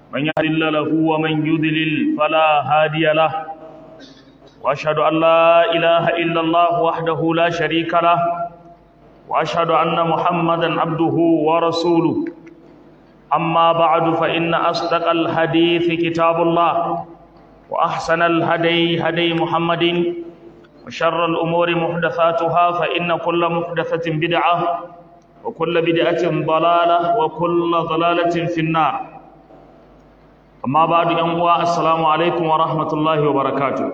من يهد له ومن يضلل فلا هادي له واشهد ان لا اله الا الله وحده لا شريك له واشهد ان محمدا عبده ورسوله اما بعد فان اصدق الحديث كتاب الله واحسن الهدي هدي محمد وشر الامور محدثاتها فان كل محدثه بدعه وكل بدعه ضلاله وكل ضلاله في النار amma ba da yan uwa assalamu alaikum wa rahmatullahi wa barakatu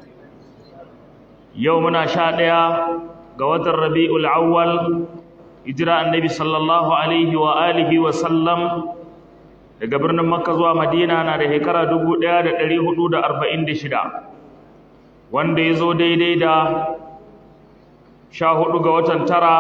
yau muna sha ɗaya ga watan rabi'ul awwal hijira annabi sallallahu alaihi wa alihi wa sallam daga birnin makka zuwa madina na da shekara 1446 wanda ya zo daidai da sha hudu ga watan tara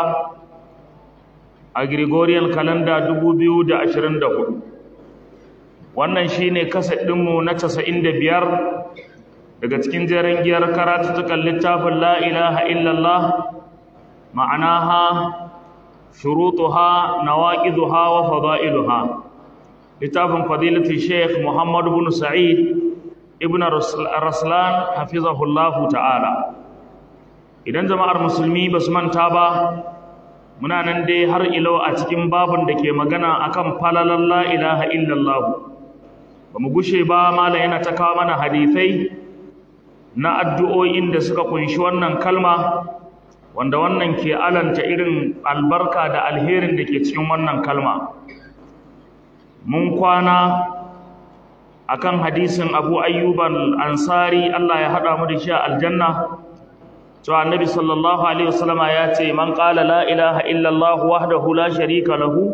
a gregorian calendar 2024 wannan shine kaset ɗinmu na casa'in da biyar daga cikin jerin giyar karatuttukan littafin la ilaha illallah ma'anaha shurutuha nawaqiduha wa fada'iluha littafin fadilatu sheikh muhammad ibn sa'id ibn raslan hafizahullahu ta'ala idan jama'ar musulmi ba su manta ba muna nan dai har ilo a cikin babun da ke magana akan falalan la ilaha illallah ba mu gushe ba malam yana ta kawo mana hadisai na addu'o'in da suka kunshi wannan kalma wanda wannan ke alanta irin albarka da alherin da ke cikin wannan kalma mun kwana akan hadisin abu ayyuban ansari Allah ya haɗa mu da shi a aljanna to annabi sallallahu alaihi wasallama ya ce man qala la ilaha illallah wahdahu la sharika lahu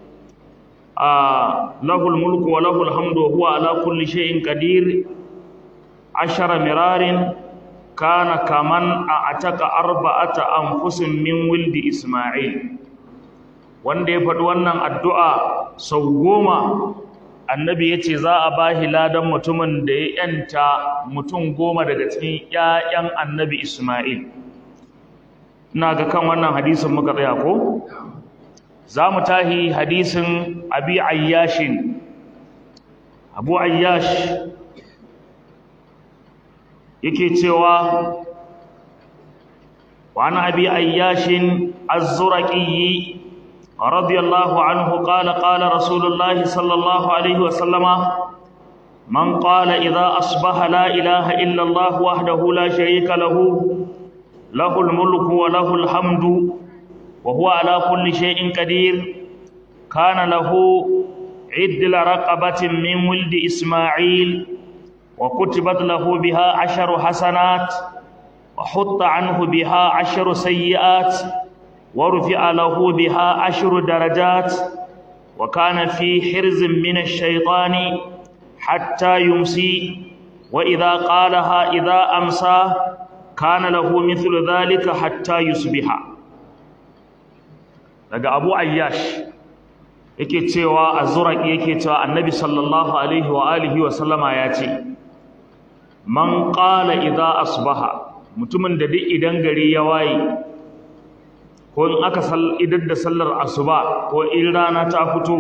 له الملك وله الحمد وهو على كل شيء قدير عشر مرار كان كمن أعتق أربعة أنفس من ولد إسماعيل wanda ya faɗi wannan addu'a sau goma annabi ya ce za a ba ladan mutumin da ya ‘yanta mutum goma daga cikin ‘ya'yan annabi Ismail ina ga kan wannan hadisin muka tsaya ko? za mu tahi hadisin abi ayyashin abu ayyash yake cewa وعن أبي أياش الزرقي رضي الله عنه قال قال رسول الله صلى الله عليه وسلم من قال إذا أصبح لا إله إلا الله وحده لا شريك له له الملك وله الحمد وهو على كل شيء قدير كان له عدل رقبة من ولد إسماعيل وكتبت له بها عشر حسنات وحط عنه بها عشر سيئات ورفع له بها عشر درجات وكان في حرز من الشيطان حتى يمسي وإذا قالها إذا أمسى كان له مثل ذلك حتى يصبح daga abu ayyash yake cewa azuraki yake cewa annabi sallallahu alaihi wa alihi wa sallama ya ce man qala idza asbaha mutumin da duk idan gari ya waye ko in aka sal idan da sallar asuba ko in rana ta fito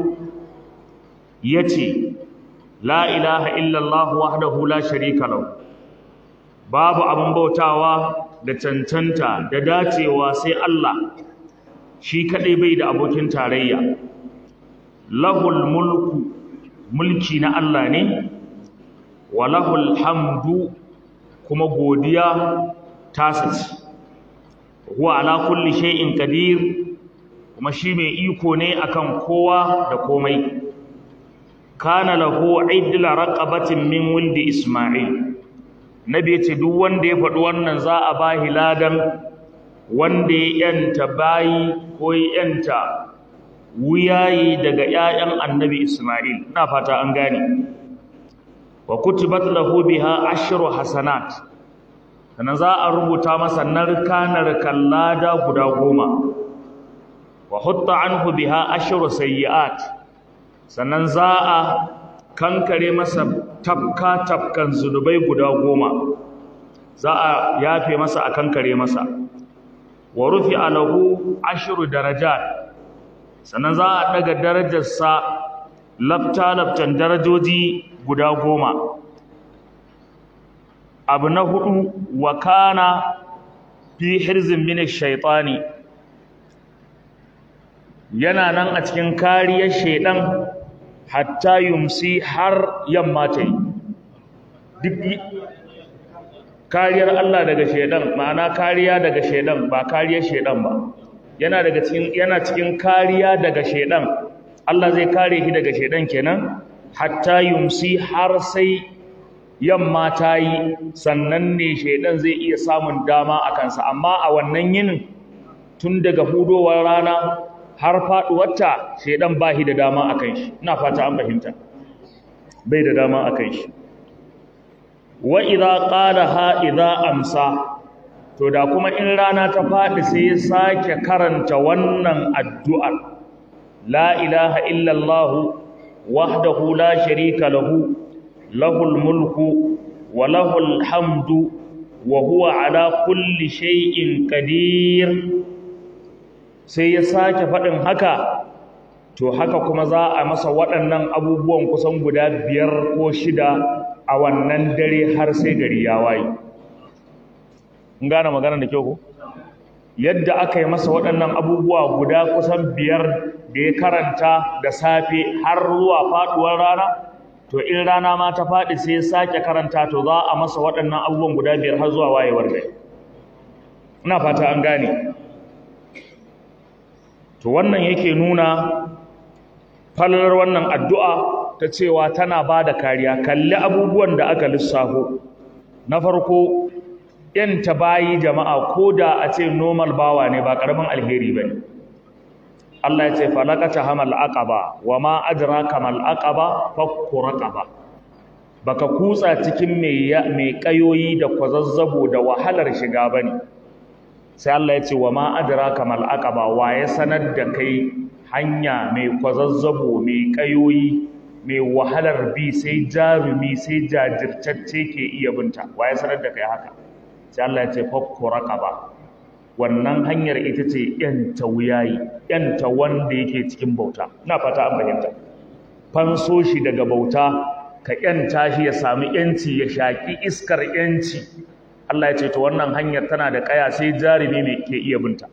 yace la ilaha illa allah wahdahu la sharika lahu babu abin bautawa da cancanta da dacewa sai Allah shi kadai bai da abokin tarayya lahul mulku mulki na Allah ne wa lahul hamdu kuma godiya tasa ce huwa ala kulli shay'in qadir kuma shi mai iko ne akan kowa da komai kana lahu idla raqabatin min wuldi isma'il nabi yace duk wanda ya faɗi wannan za a bahi ladan wanda ya yanta bayi ko ya yanta wuyayi daga ƴaƴan annabi Isma'il ina fata an gane wa kutibat lahu biha ashru hasanat sannan za a rubuta masa narka narkan lada guda goma wa hutta anhu biha ashru sayyi'at sannan za a kankare masa tafka tafkan zunubai guda goma za a yafe masa a kankare masa wa rufi alahu ashru darajat sannan za a daga darajarsa lafta-laftan darajoji guda goma abu na hudu wa kana fi hirzin min shaitani yana nan a cikin kariyar shaidan hatta yumsi har yamma ta yi duk kariyar Allah daga shaidan ma'ana kariya daga shaidan ba kariyar shaidan ba yana daga cikin yana cikin kariya daga shaidan Allah zai kare shi daga shaidan kenan hatta yumsi har sai yamma ta yi sannan ne shaidan zai iya samun dama a kansa amma a wannan yinin tun daga hudowar rana har faduwarta shaidan ba shi da dama a kan shi ina fata an fahimta bai da dama a kan shi wa idza qalaha idza amsa to da kuma in rana ta fadi sai ya sake karanta wannan addu'ar la ilaha illa allah wahdahu la sharika lahu lahul mulku wa lahul hamdu wa huwa ala kulli shay'in qadir sai ya sake faɗin haka to haka kuma za a masa waɗannan abubuwan kusan guda biyar ko shida a wannan dare har sai gari ya waye in gane magana da kyau ko yadda aka yi masa waɗannan abubuwa guda kusan biyar da ya karanta da safe har zuwa faɗuwar rana to in rana ma ta faɗi sai ya sake karanta to za a masa waɗannan abubuwan guda biyar har zuwa wayewar gari ina fata an gane to wannan yake nuna falalar wannan addu'a ta cewa tana ba da kariya kalli abubuwan da aka lissafo na farko ta bayi jama'a ko da a ce normal bawa ne ba ƙaramin alheri ba ne Allah ya ce falakata hamal aqaba wa ma adraka mal aqaba fakku raqaba baka kutsa cikin mai mai kayoyi da kwazazzabo da wahalar shiga bane sai Allah ya ce wa ma adraka mal aqaba wa ya sanar da kai hanya mai kwazazzabo mai kayoyi mai wahalar bi sai jarumi sai jajirtacce ke iya binta wa ya sanar da kai haka sai Allah ya ce fakku raqaba wannan hanyar ita ce yanta wuyayi yanta wanda yake cikin bauta ina fata an fahimta fanso shi daga bauta ka yanta shi ya sami yanci ya shaki iskar yanci Allah ya ce to wannan hanyar tana da kaya sai jarumi mai ke iya binta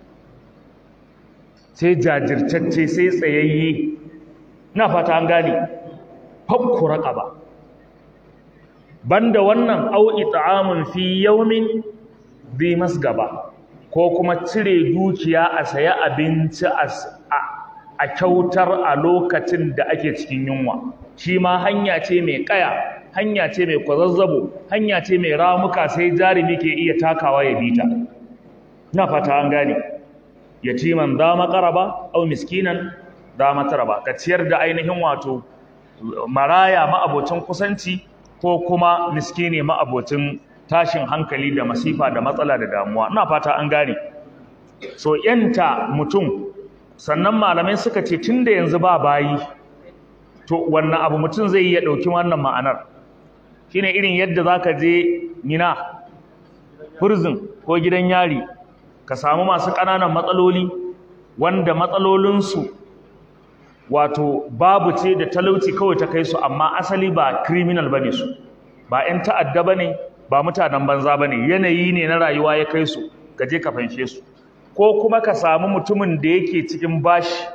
sai jajirtacce sai tsayayye ina fata an gane fakku raqaba banda wannan au it'amun fi yawmin bi masgaba ko kuma cire dukiya a saya abinci a kyautar a lokacin da ake cikin yunwa shi ma hanya ce mai kaya hanya ce mai kwazazzabo hanya ce mai ramuka sai jarumi ke iya takawa ya bita na fata an gane yatiman za makaraba au miskinan za mataraba ka ciyar da ainihin wato maraya ma'abocin kusanci ko kuma miskini ma'abocin tashin hankali da masifa da matsala da damuwa ina fata an gane so yanta mutum sannan malamai suka ce tunda yanzu ba bayi to wannan abu mutum zai iya dauki wannan ma'anar shine irin yadda zaka je mina prison ko gidan yari ka samu masu ƙananan matsaloli wanda matsalolinsu wato babu ce da talauci kawai ta kai su amma asali ba criminal bane su ba 'yan ta'adda bane ba mutanen banza ba ne yanayi ne na rayuwa ya kai su ka je ka fanshe su ko kuma ka samu mutumin da yake cikin bashi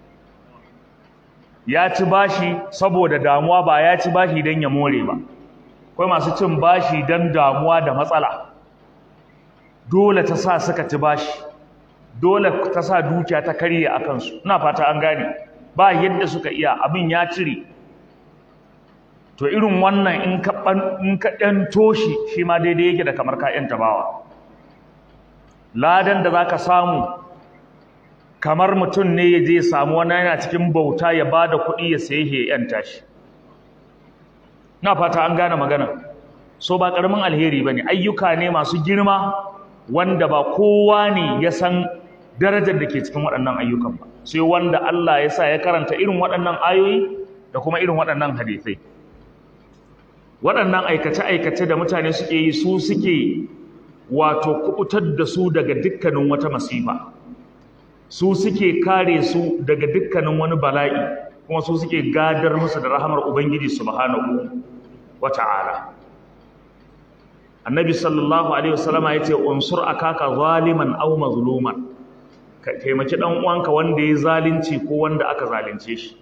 ya ci bashi saboda damuwa ba ya ci bashi don ya more ba akwai masu cin bashi don damuwa da matsala dole ta sa suka ci bashi dole ta sa dukiya ta karye a kansu ina fata an gane ba yadda suka iya abin ya cire to irin wannan in ka in ka ɗanto shi shi ma daidai yake da kamar ka ƴanta bawa ladan da zaka samu kamar mutum ne ya je samu wani yana cikin bauta ya bada kuɗi ya saye ya ƴanta shi na fata an gane magana so ba ƙaramin alheri bane ayyuka ne masu girma wanda ba kowa ne ya san darajar da ke cikin waɗannan ayyukan ba sai wanda Allah ya sa ya karanta irin waɗannan ayoyi da kuma irin waɗannan hadisai waɗannan aikace-aikace da mutane suke yi su suke wato kubutar da su daga dukkanin wata masifa su suke kare su daga dukkanin wani bala'i kuma su suke gadar musu da rahamar ubangiji subhanahu wata'ala annabi sallallahu alaihi wasallama yace unsur akaka zaliman aw mazluman ka taimaki dan uwanka wanda ya zalunci ko wanda aka zalunce shi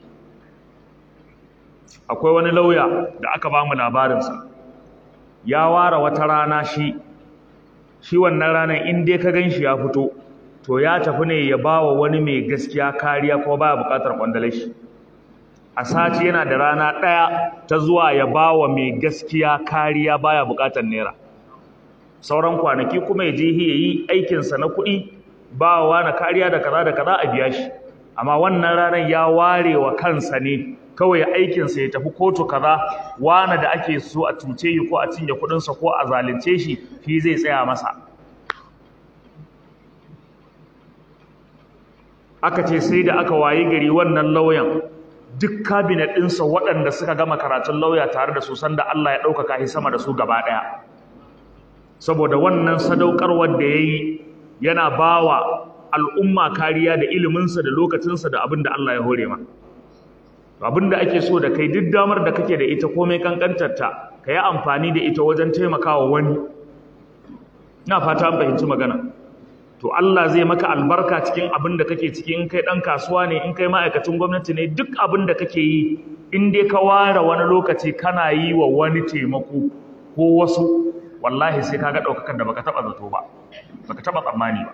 akwai wani lauya da aka ba mu labarinsa ya ware wata rana shi shi wannan ranar in dai ka gan shi ya fito to ya tafi ne ya ba wa wani mai gaskiya kariya kuma baya buƙatar kwandalar shi a sati yana da rana ɗaya ta zuwa ya ba wa mai gaskiya kariya baya buƙatar naira sauran kwanaki kuma ya je ya yi aikinsa na kuɗi ba wa na kariya da kaza da kaza a biya shi amma wannan ranar ya ware wa kansa ne kawai aikinsa ya tafi kotu kaza wani da ake so a cuce yi ko a cinye kuɗinsa ko a zalunce shi shi zai tsaya masa aka ce sai da aka wayi gari wannan lauyan duk kabinet ɗinsa waɗanda suka gama karatun lauya tare da su sanda Allah ya ɗaukaka shi sama da su gaba ɗaya saboda wannan sadaukarwar da ya yi yana ba wa al'umma kariya da iliminsa da lokacinsa da abin da Allah ya hore ma abin da ake so da kai duk damar da kake da ita komai kankantarta ka yi amfani da ita wajen taimakawa wani na fata an fahimci magana to Allah zai maka albarka cikin abin da kake ciki in kai dan kasuwa ne in kai ma'aikacin gwamnati ne duk abin da kake yi in dai ka ware wani lokaci kana yi wa wani taimako ko wasu wallahi sai kaga daukakar da baka taba zato ba baka taba tsammani ba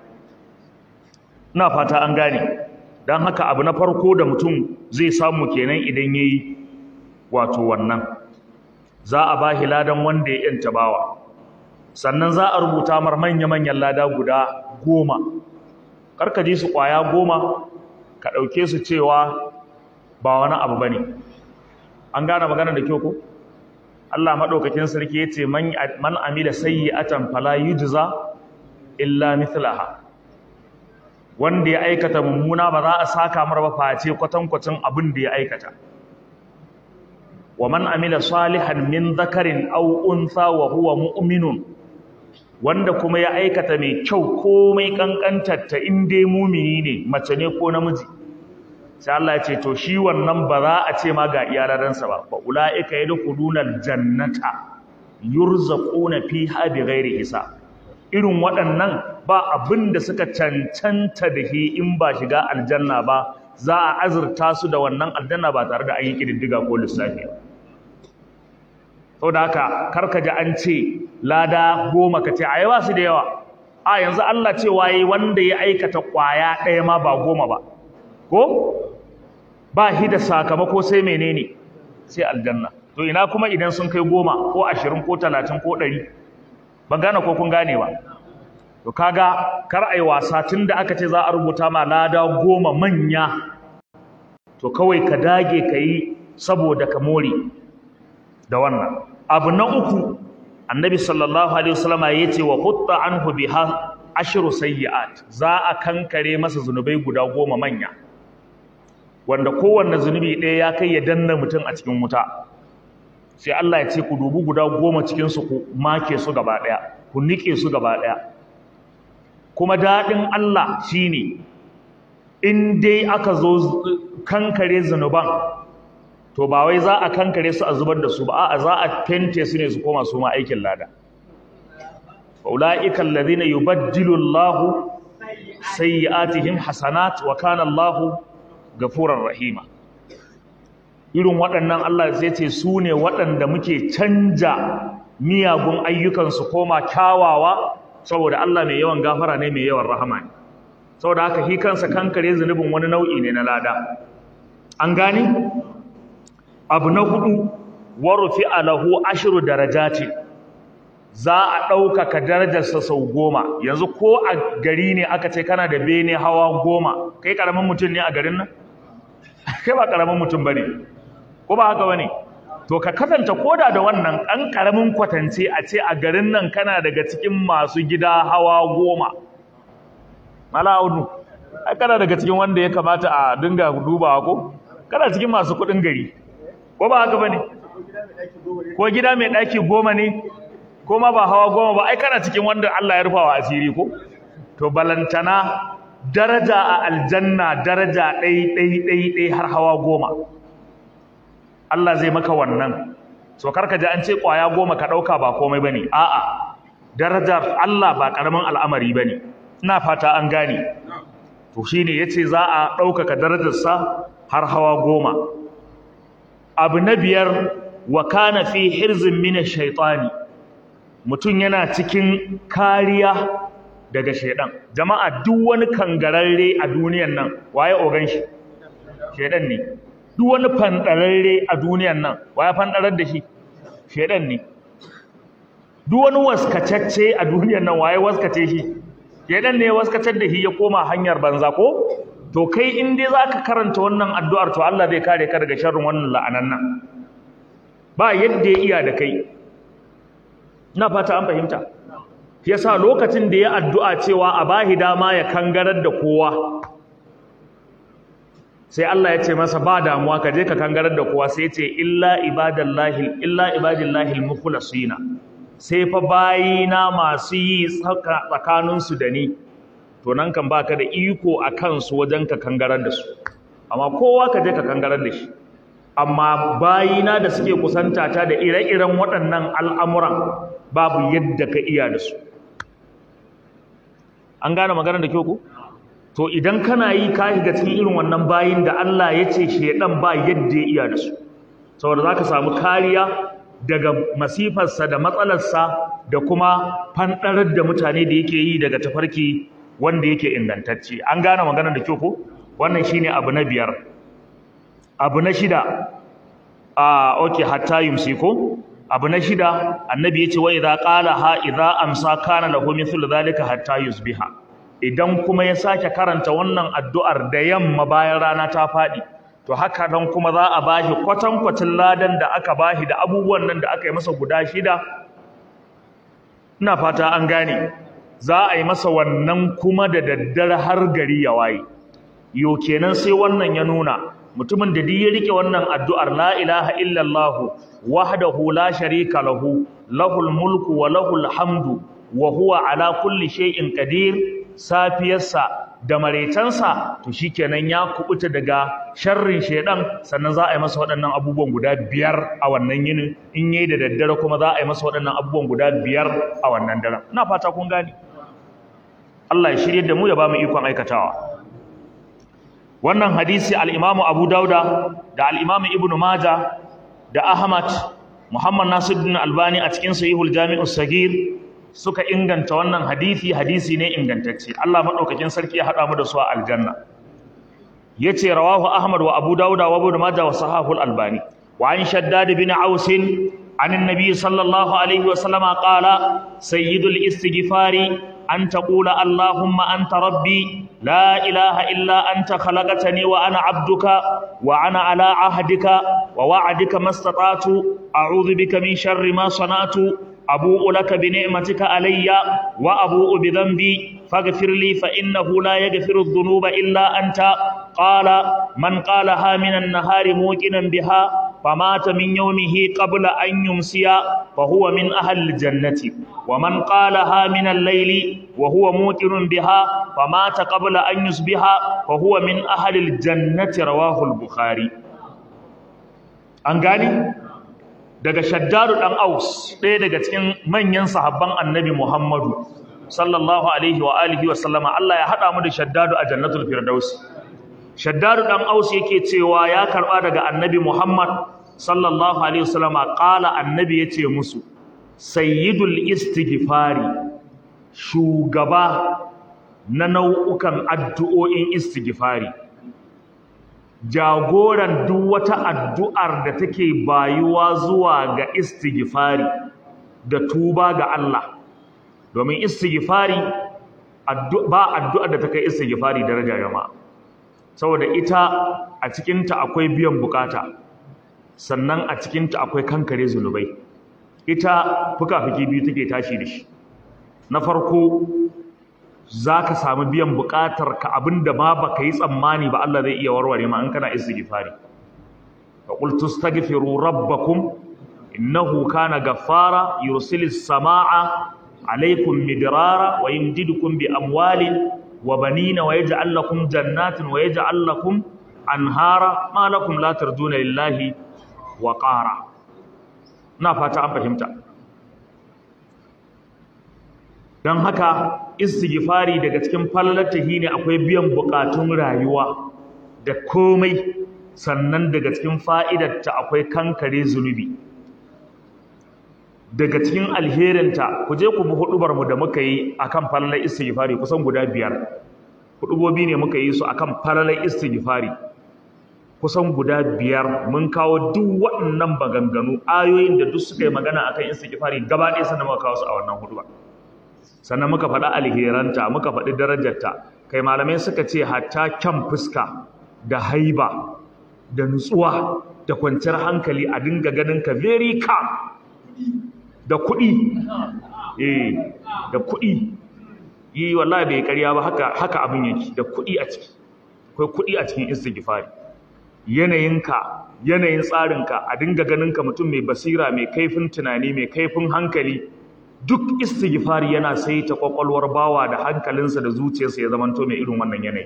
ina fata an gane dan haka abu na farko da mutum zai samu kenan idan yayi wato wannan za a bashi ladan wanda ya yanta bawa sannan za a rubuta mar manya-manyan lada guda goma karka ji su kwaya goma ka ɗauke su cewa ba wani abu ba ne an gane magana da kyau ko Allah maɗaukakin sarki ya ce man amila sayyi'atan fala yujza illa mithlaha wanda ya aikata mummuna ba za a saka mar ba face kwatankwacin abin da ya aikata wa man amila salihan min dhakarin aw untha wa huwa mu'minun wanda kuma ya aikata mai kyau komai kankantarta in dai mumini ne mace ne ko namiji sai Allah ya ce to shi wannan ba za a ce ma ga iyalaransa ba fa ulaika yadkhuluna aljannata yurzaquna fiha bighairi hisab irin waɗannan ba abin da suka cancanta da shi in ba shiga aljanna ba za a azurta su da wannan aljanna ba tare da an yi kididdiga ko lissafi ba saboda haka karka ji an ce lada goma ka ce a yawa su da yawa a yanzu Allah ce waye wanda ya aikata kwaya ɗaya ma ba goma ba ko ba shi da sakamako sai menene sai aljanna to ina kuma idan sun kai goma ko ashirin ko talatin ko ɗari ban gane ko kun gane ba to kaga kar ai wasa tun da aka ce za a rubuta ma lada goma manya to kawai ka dage ka yi saboda ka more da wannan abu na uku annabi sallallahu alaihi wasallama yace wa hutta anhu biha ashru sayyi'at za a kankare masa zunubai guda goma manya wanda kowanne zunubi ɗaya ya kai ya danna mutum a cikin wuta sai Allah ya ce ku dubi guda goma cikin su ku make su gaba ɗaya ku nike su gaba ɗaya kuma daɗin Allah shine in dai aka zo kankare zunuban to ba wai za a kankare su a zubar da su ba a za a fente su ne su koma su ma aikin lada ulaika alladhina yubaddilu Allahu sayyi'atihim hasanat wa kana Allahu gafurar rahima irin waɗannan Allah zai ce su ne waɗanda muke canja miyagun ayyukan su koma kyawawa saboda Allah mai yawan gafara ne mai yawan rahama ne saboda haka shi kansa kankare zunubin wani nau'i ne na lada an gani abu na hudu warufi alahu ashiru darajati za a ɗaukaka darajarsa sau goma yanzu ko a gari ne aka ce kana da bene hawa goma kai ƙaramin mutum ne a garin nan kai ba ƙaramin mutum ba ne ko ba haka ba ne to ka kasanta koda da wannan ɗan ƙaramin kwatance a ce a garin nan kana daga cikin masu gida hawa goma mala audu ai kana daga cikin wanda ya kamata a dinga dubawa ko kana cikin masu kuɗin gari ko ba haka bane ko gida mai daki goma ne ko ma ba hawa goma ba ai kana cikin wanda Allah ya rufa wa asiri ko to balantana daraja a aljanna daraja ɗai ɗai ɗai ɗai har hawa goma Allah zai maka wannan so karka ji an ce kwaya goma ka dauka ba komai bane a'a darajar Allah ba karamin al'amari bane ina fata an gane to shine yace za a ɗaukaka darajarsa har hawa goma abu na biyar wa kana fi hirzin min ash-shaytani mutum yana cikin kariya daga shaidan jama'a duk wani kangararre a duniyan nan waye ogan shi shaidan ne duk wani fandararre a duniyan nan waye fandarar da shi shaidan ne duk wani waskacacce a duniyan nan waye waskace shi shaidan ne ya waskacar da shi ya koma hanyar banza ko to kai in dai zaka karanta wannan addu'ar to Allah zai kare ka daga sharrin wannan la'anan nan ba yadda ya iya da kai ina fata an fahimta yasa lokacin da ya addu'a cewa a bahi dama ya kangarar da kowa sai Allah ya ce masa ba damuwa ka je ka kangarar da kowa sai ya ce illa ibadallahi illa ibadillahi almukhlasina sai fa bayina masu yi tsakaninsu da ni to nan kan baka da iko a kansu wajen ka kangarar da su amma kowa ka je ka kangarar da shi amma bayina da suke kusanta ta da ire-iren waɗannan al'amuran babu yadda ka iya da su an gane maganar da kyau ku to idan kana yi ka shiga cikin irin wannan bayin da Allah ya ce shedan ba yadda ya iya da su saboda zaka samu kariya daga masifarsa da matsalarsa da kuma fanɗarar da mutane da yake yi daga tafarki wanda yake ingantacce an gane maganar da kyau ko wannan shine abu na biyar abu na shida a okay hatta yumsi ko abu na shida annabi yace wa idza qala ha idza amsa kana lahu mithlu dhalika hatta yusbiha idan kuma ya sake karanta wannan addu'ar da yamma bayan rana ta fadi to haka nan kuma za a bashi kwatankwacin ladan da aka bashi da abubuwan nan da aka yi masa guda shida ina fata an gane za a yi masa wannan kuma da daddare har gari ya waye yo kenan sai wannan ya nuna mutumin da duk ya rike wannan addu'ar la ilaha illallah wahdahu la sharika lahu lahul mulku wa lahul hamdu wa huwa ala kulli shay'in qadir safiyarsa da maretansa to shikenan ya kubuta daga sharrin shedan sannan za a yi masa waɗannan abubuwan guda biyar a wannan yinin in yayi da daddare kuma za a yi masa waɗannan abubuwan guda biyar a wannan daren ina fata kun gane Allah ya shirye da mu ya ba mu ikon aikatawa wannan hadisi al-Imam Abu Dauda da al-Imam Ibn Majah da Ahmad Muhammad Nasiruddin Albani a cikin Sahihul Jami'us Sagir suka inganta wannan hadisi hadisi ne ingantacce Allah madaukakin sarki ya hada mu da su a aljanna yace rawahu Ahmad wa Abu Dauda wa Ibn Majah wa Sahihul Albani wa an Shaddad bin Aus عن النبي صلى الله عليه وسلم قال سيد الاستغفار أن تقول اللهم أنت ربي لا إله إلا أنت خلقتني وأنا عبدك وأنا على عهدك ووعدك ما استطعت أعوذ بك من شر ما صنعت أبوء لك بنعمتك علي وأبوء بذنبي فاغفر لي فإنه لا يغفر الذنوب إلا أنت قال من قالها من النهار موقنا بها فمات من يومه قبل أن يمسي فهو من أهل الجنة ومن قالها من الليل وهو موقن بها فمات قبل أن يصبح فهو من أهل الجنة رواه البخاري أنغاني daga shaddaru dan aus ɗaya daga cikin manyan sahabban annabi muhammadu sallallahu alaihi wa alihi wa sallama Allah ya haɗa mu da shaddadu a jannatul firdaus shaddadu dan aus yake cewa ya karɓa daga annabi muhammad sallallahu alaihi wa sallama ƙala annabi ya ce musu sayyidul istighfari shugaba na nau'ukan addu'o'in istighfari jagoran duk wata addu'ar da take bayuwa zuwa ga istighfari da tuba ga Allah domin istighfari ba addu'ar da take istighfari daraja jama'a saboda ita a cikinta akwai biyan bukata sannan a cikinta akwai kankare zunubai ita fuka-fuki biyu take tashi da shi na farko za ka samu biyan buƙatar ka abinda ma baka yi tsammani ba Allah zai iya warware ma in kana istighfari fa qul tastaghfiru rabbakum innahu kana ghaffara yursilis samaa alaykum midrara wa yumdidukum bi amwalin wa banina wa yaj'al lakum jannatin wa yaj'al lakum anhara ma lakum la tarjuna lillahi wa ƙara na fata an fahimta don haka istighfari daga cikin falalatahi ne akwai biyan bukatun rayuwa da komai sannan daga cikin fa'idarta akwai kankare zunubi daga cikin alherinta ku je ku bi hudubarmu da muka yi akan falalar istighfari kusan guda biyar hudubobi ne muka yi su akan falalar istighfari kusan guda biyar mun kawo duk waɗannan maganganu ayoyin da duk suka yi magana akan istighfari gaba ɗaya sannan muka kawo su a wannan hudubar sannan muka faɗi alheranta muka faɗi darajarta kai malamai suka ce hatta kyan fuska da haiba da nutsuwa da kwanciyar hankali a dinga ganin ka very calm da kuɗi eh da kuɗi yi wallahi bai ƙarya ba haka haka abin yake da kuɗi a ciki akwai kuɗi a cikin istighfari yanayinka yanayin tsarinka a dinga ganin ka mutum mai basira mai kaifin tunani mai kaifin hankali duk istighfari yana saita kwakwalwar bawa da hankalinsa da zuciyarsa ya zamanto mai irin wannan yanayi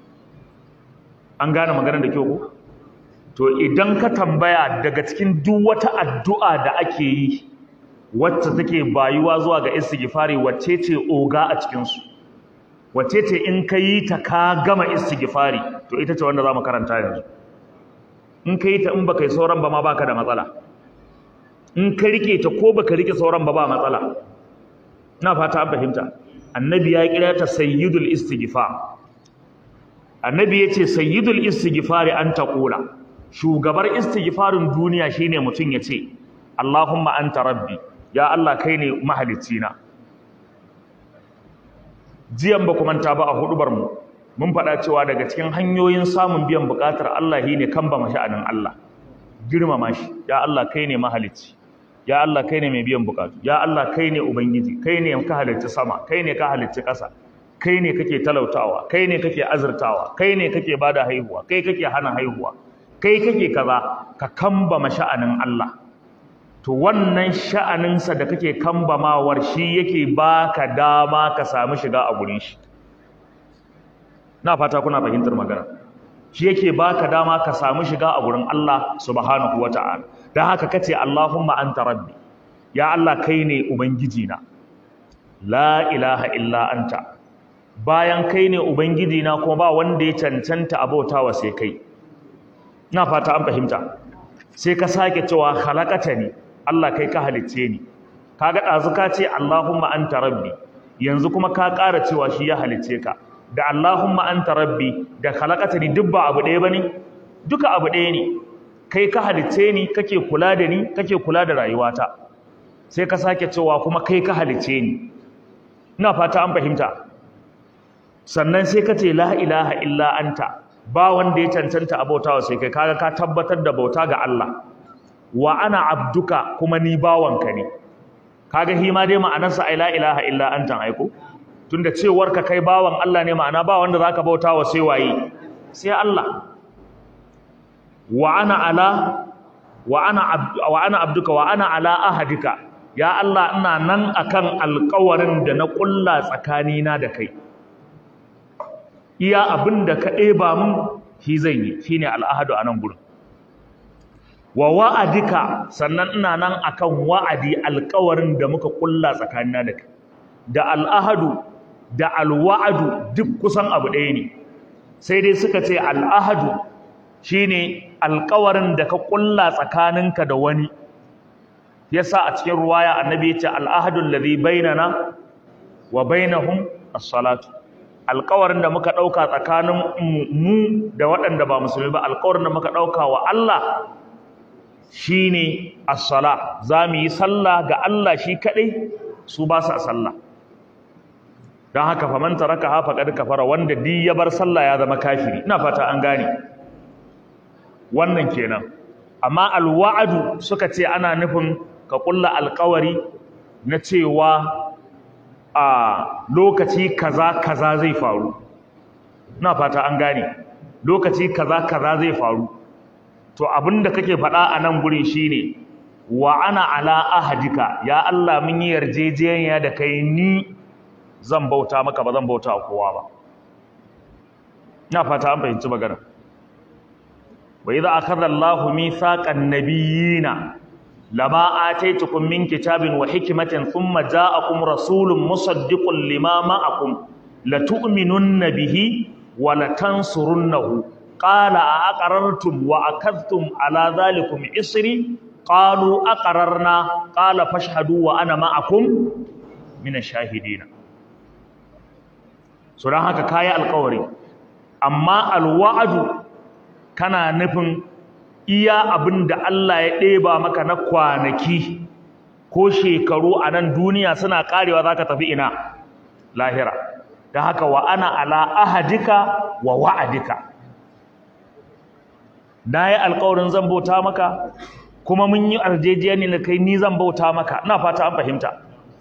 an gane maganar da kyau ko to idan ka tambaya daga cikin duk wata addu'a da ake yi wacce take bayuwa zuwa ga istighfari wacce ce oga a cikin su wacce ce in ka yi ta ka gama istighfari to ita ce wanda za mu karanta yanzu in ka yi ta in baka yi sauran ba ma baka da matsala in ka rike ta ko baka rike sauran ba ba matsala ina fata an fahimta annabi ya kira ta sayyidul istighfar annabi yace sayyidul istighfar an taqula shugabar istighfarin duniya shine mutun yace Allahumma anta rabbi ya Allah kai ne mahalicci na jiyan ba kuma ta ba a hudubar mu mun faɗa cewa daga cikin hanyoyin samun biyan buƙatar Allah shine kan ba masha'anin Allah girmama shi ya Allah kai ne mahalicci ya Allah kai ne mai biyan bukatu ya Allah kai ne ubangiji kai ne ka halicci sama kai ne ka halicci ƙasa kai ne kake talautawa kai ne kake azurtawa kai ne kake bada haihuwa kai kake hana haihuwa kai kake kaza ka kambama sha'anin Allah to wannan sha'aninsa da kake kambamawar shi yake baka dama ka samu shiga a gurin shi na fata kuna fahimtar magana shi yake baka dama ka samu shiga a gurin Allah subhanahu wata'ala dan haka kace Allahumma anta rabbi ya Allah kai ne ubangiji na la ilaha illa anta bayan kai ne ubangiji na kuma ba wanda ya cancanta abautawa sai kai ina fata an fahimta sai ka sake cewa khalaqatani Allah kai ka halicce ni kaga dazu ka ce Allahumma anta rabbi yanzu kuma ka ƙara cewa shi ya halicce ka da Allahumma anta rabbi da khalaqatani duk ba abu ɗaya bane duka abu ɗaya ne kai ka halicce ni kake kula da ni kake kula da rayuwata sai ka sake cewa kuma kai ka halicce ni ina fata an fahimta sannan sai ka ce la ilaha illa anta ba wanda ya cancanta abautawa sai kai kaga ka tabbatar da bauta ga Allah wa ana abduka kuma ni bawanka ne kaga hi ma dai ma'anarsa ai la ilaha illa anta aiko tunda cewar ka kai bawan Allah ne ma'ana ba wanda zaka bautawa sai waye sai Allah wa ana ala wa ana abdu wa ana abduka wa ana ala ahadika ya Allah ina nan akan alƙawarin da na ƙulla tsakanina da kai iya abin da ka ɗeba mun shi zan yi shi ne al'ahadu a nan gurin wa wa'adika sannan ina nan akan wa'adi alkawarin da muka ƙulla tsakanina da kai da al'ahadu da alwa'adu duk kusan abu ɗaya ne sai dai suka ce al'ahadu shi ne alkawarin da ka ƙulla tsakaninka da wani yasa a cikin ruwaya annabi ya ce al'ahadun ladhi bainana wa bainahum as-salatu alƙawarin da muka ɗauka tsakanin mu da waɗanda ba musulmi ba alƙawarin da muka ɗauka wa Allah shi ne as-sala za mu yi sallah ga Allah shi kaɗai su ba su sallah don haka faman taraka hafa ƙar kafara wanda di ya bar sallah ya zama kafiri ina fata an gane wannan kenan amma alwa'adu suka ce ana nufin ka ƙulla alƙawari na cewa a lokaci kaza kaza zai faru ina fata an gane lokaci kaza kaza zai faru to abinda kake faɗa a nan gurin shine wa ana ala ahadika ya Allah mun yi yarjejeniya da kai ni zan bauta maka ba zan bauta kowa ba ina fata an fahimci magana wa idza akhadha Allahu mithaqan nabiyina lama ataitukum min kitabin wa hikmatin thumma ja'akum rasulun musaddiqun lima ma'akum latu'minunna bihi wa latansurunnahu qala a aqarartum wa akadhtum ala dhalikum isri qalu aqararna qala fashhadu wa ana ma'akum min ash-shahidin so dan haka kai alƙawari amma alwa'du kana nufin iya abinda Allah ya ɗeba maka na kwanaki ko shekaru a nan duniya suna karewa zaka tafi ina lahira dan haka wa ana ala ahadika wa wa'adika na yi alƙawarin zan bauta maka kuma mun yi arjejiyar da kai ni zan bauta maka ina fata an fahimta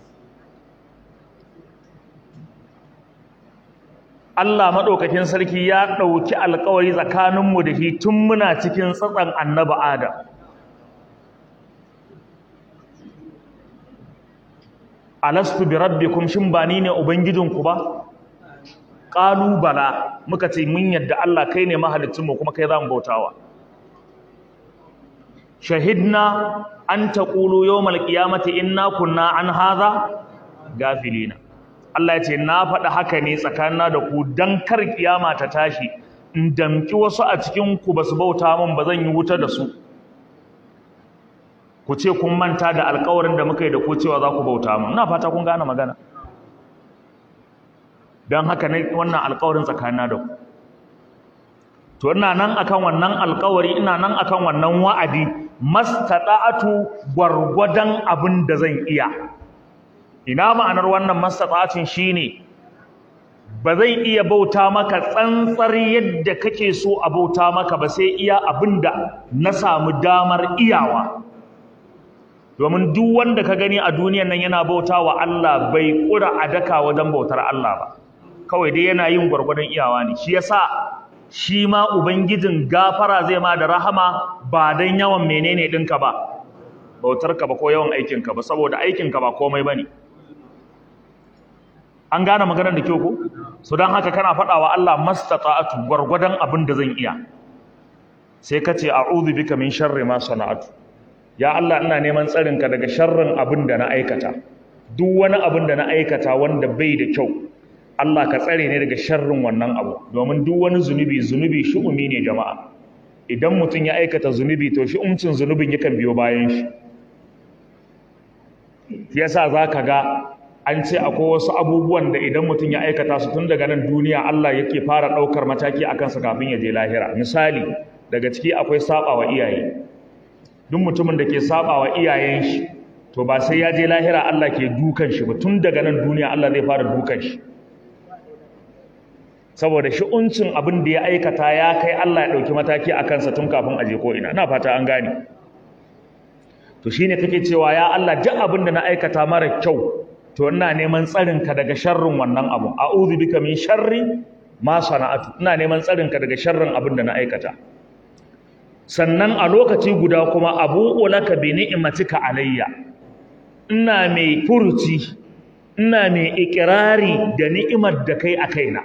Allah maɗaukakin sarki ya ɗauki alƙawari tsakaninmu da shi tun muna cikin tsatsan annaba Adam alastu bi rabbikum shin ba ni ne ubangijinku ba qalu bala muka ce mun yadda Allah kai ne mahalicinmu kuma kai zamu bautawa shahidna an taqulu yawmal qiyamati inna kunna an hadha gafilina Allah ya ce na faɗi haka ne tsakanina da ku dan kar kiyama ta tashi in damki wasu a cikin ku basu bauta min ba zan yi wuta da su ku ce kun manta da alƙawarin da muka yi da ku cewa za ku bauta min ina fata kun gane magana don haka ne wannan alƙawarin tsakanina da ku to ina nan akan wannan alƙawari ina nan akan wannan wa'adi mastada'atu gwargwadon abin da zan iya ina ma'anar wannan mastata'atin shine ba zan iya bauta maka tsantsar yadda kake so a bauta maka ba sai iya abinda na samu damar iyawa domin duk wanda ka gani a duniyan nan yana bauta wa Allah bai kura a daka wajen bautar Allah ba kawai dai yana yin gwargwadon iyawa ne shi yasa shi ma ubangijin gafara zai ma da rahama ba dan yawan menene ɗinka ba bautarka ba ko yawan aikinka ba saboda aikinka ba komai bane an gane maganar da kyau ko so dan haka kana faɗa wa Allah mastata'atu gwargwadon abin da zan iya sai ka ce a'udhu bika min sharri ma sana'atu ya Allah ina neman tsarinka daga sharrin abin da na aikata duk wani abin da na aikata wanda bai da kyau Allah ka tsare ne daga sharrin wannan abu domin duk wani zunubi zunubi shu'umi ne jama'a idan mutum ya aikata zunubi to shi umcin zunubin yakan biyo bayan shi yasa zaka ga an ce akwai wasu abubuwan da idan mutum ya aikata su tun daga nan duniya Allah yake fara ɗaukar mataki a kansa kafin ya je lahira misali daga ciki akwai saba wa iyaye duk mutumin da ke saba wa iyayen shi to ba sai ya je lahira Allah ke dukan shi ba tun daga nan duniya Allah zai fara dukan shi saboda shi'uncin abin da ya aikata ya kai Allah ya ɗauki mataki a kansa tun kafin a je ko ina ina fata an gane to shine kake cewa ya Allah duk abin da na aikata mara kyau to ina neman tsarinka daga sharrin wannan abu a'udhu bika min sharri ma sana'atu ina neman tsarinka daga sharrin abin da na aikata sannan a lokaci guda kuma abu'u laka bi ni'matika alayya ina mai furuci ina mai ikirari da ni'imar da kai a kaina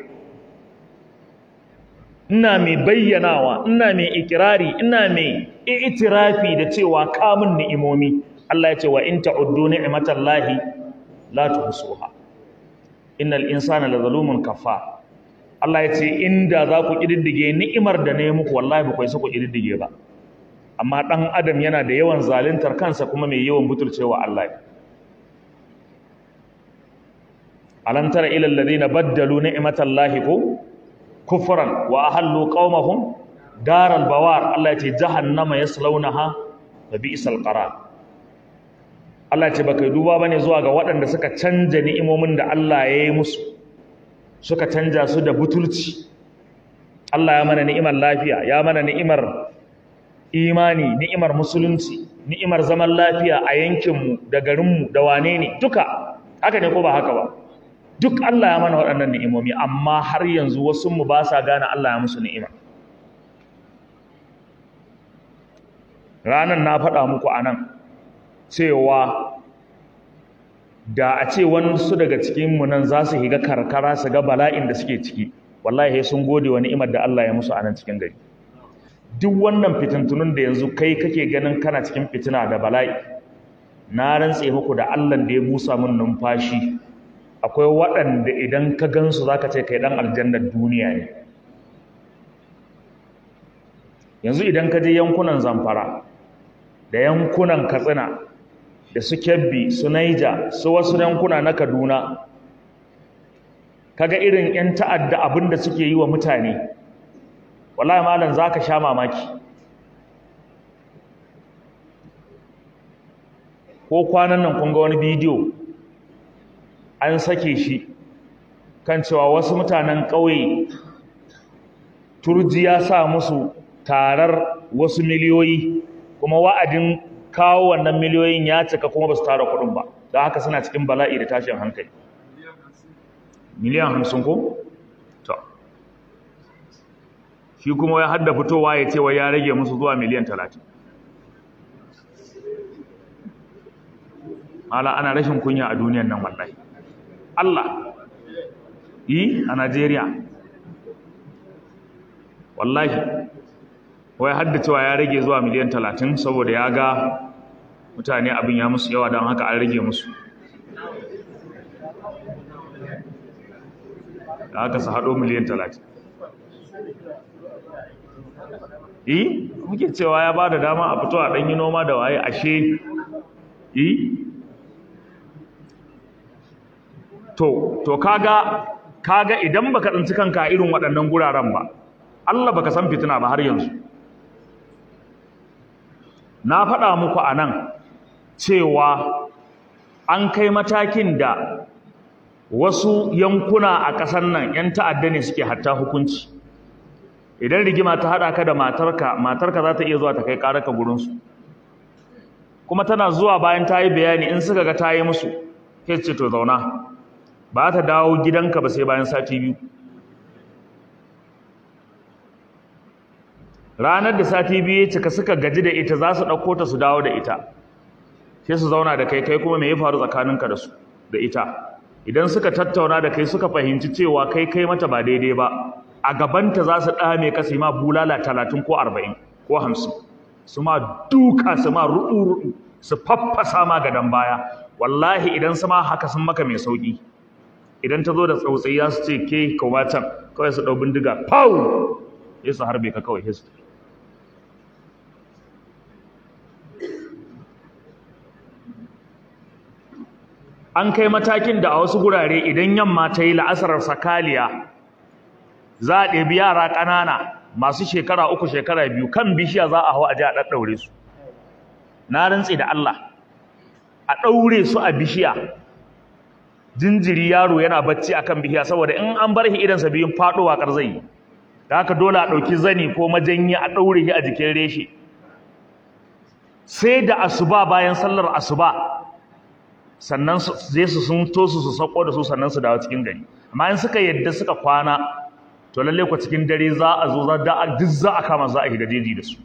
ina mai bayyanawa ina mai ikirari ina mai i'tirafi da cewa kamun ni'imomi Allah ya ce wa in ta'uddu ni'matallahi la tuhsuha innal insana lazalumun kafar Allah ya ce inda za ku kididdige ni'imar da ne muku wallahi ba ku isa ku kididdige ba amma dan adam yana da yawan zaluntar kansa kuma mai yawan butulcewa Allah alam tara ila alladhina baddalu ni'matallahi ko kufran wa ahallu qaumahum daral bawar Allah ya ce jahannama yaslaunaha wa bi'sal qarar Allah ce baka duba bane zuwa ga waɗanda suka canja ni'imomin da Allah ya yi musu suka canja su da butulci Allah ya mana ni'imar lafiya ya mana ni'imar imani ni'imar musulunci ni'imar zaman lafiya a yankinmu da garinmu da wane ne duka haka ne ko ba haka ba duk Allah ya mana waɗannan ni'imomi amma har yanzu wasu mu ba sa gane Allah ya musu ni'ima ranan na faɗa muku anan cewa da a ce wasu daga cikinmu nan za su higa karkara su ga bala'in da suke ciki wallahi sun gode wa ni'imar da Allah ya musu a nan cikin gari duk wannan fitintunun da yanzu kai kake ganin kana cikin fitina da bala'i na rantse muku da Allah da ya busa min numfashi akwai waɗanda idan ka gansu zaka ce kai dan aljannar duniya ne yanzu idan ka je yankunan Zamfara da yankunan Katsina da su Kebbi su Naija su wasu yankuna na Kaduna kaga irin 'yan ta'adda abin da suke yi wa mutane wallahi malam zaka sha mamaki ko kwanan nan kun ga wani bidiyo an sake shi kan cewa wasu mutanen ƙauye turji ya sa musu tarar wasu miliyoyi kuma wa'adin kawo wannan miliyoyin ya cika kuma ba su tara kuɗin ba da haka suna cikin bala'i da tashin hankali miliyan hamsin ko? to shi kuma ya hadda fitowa ya ce wa ya rage musu zuwa miliyan talatin ala ana rashin kunya a duniyan nan wallahi Allah yi a Najeriya wallahi wai hadda cewa ya rage zuwa miliyan talatin saboda ya ga mutane abin ya musu yawa don haka an rage musu da aka su haɗo miliyan talatin yi muke cewa ya ba da dama a fito a ɗanyi noma da waye ashe yi to to kaga kaga idan baka tsinci kanka a irin waɗannan guraren ba Allah baka san fitina ba har yanzu na faɗa muku a nan cewa an kai matakin da wasu yankuna a ƙasar nan 'yan ta'adda ne suke hatta hukunci idan rigima ta haɗa ka da matarka matarka za ta iya zuwa ta kai ƙararka gurinsu kuma tana zuwa bayan ta yi bayani in suka ga ta yi musu ke ce to zauna ba ta dawo gidanka ba sai bayan sati biyu ranar da sati biyu ya cika suka gaji da ita za su ɗauko ta su dawo da ita sai su zauna da kai kai kuma me ya faru tsakaninka da su da ita idan suka tattauna da kai suka fahimci cewa kai kai mata ba daidai ba a gabanta za su ɗame ka su ma bulala talatin ko arba'in ko hamsin su ma duka su ma ruɗu-ruɗu su faffasa ma gadon baya wallahi idan su ma haka sun maka mai sauƙi idan ta zo da tsautsayi za su ce ke kawo can kawai su ɗau bindiga pau ya su harbe ka kawai history an kai matakin da a wasu gurare idan yamma ta yi la'asarar sakaliya za a ɗebi yara ƙanana masu shekara uku shekara biyu kan bishiya za a hau a ji a ɗaɗɗaure su na rantse da Allah a ɗaure su a bishiya jinjiri yaro yana bacci akan bishiya saboda in an bar shi idansa biyun faɗowa ƙar zai yi da haka dole a ɗauki zani ko majanyi a ɗaure shi a jikin reshe sai da asuba bayan sallar asuba sannan zai su sun tosu su sako da su sannan su dawo cikin gari amma in suka yadda suka kwana to lalle ku cikin dare za a zo za da duk za a kama za a higa jeji da su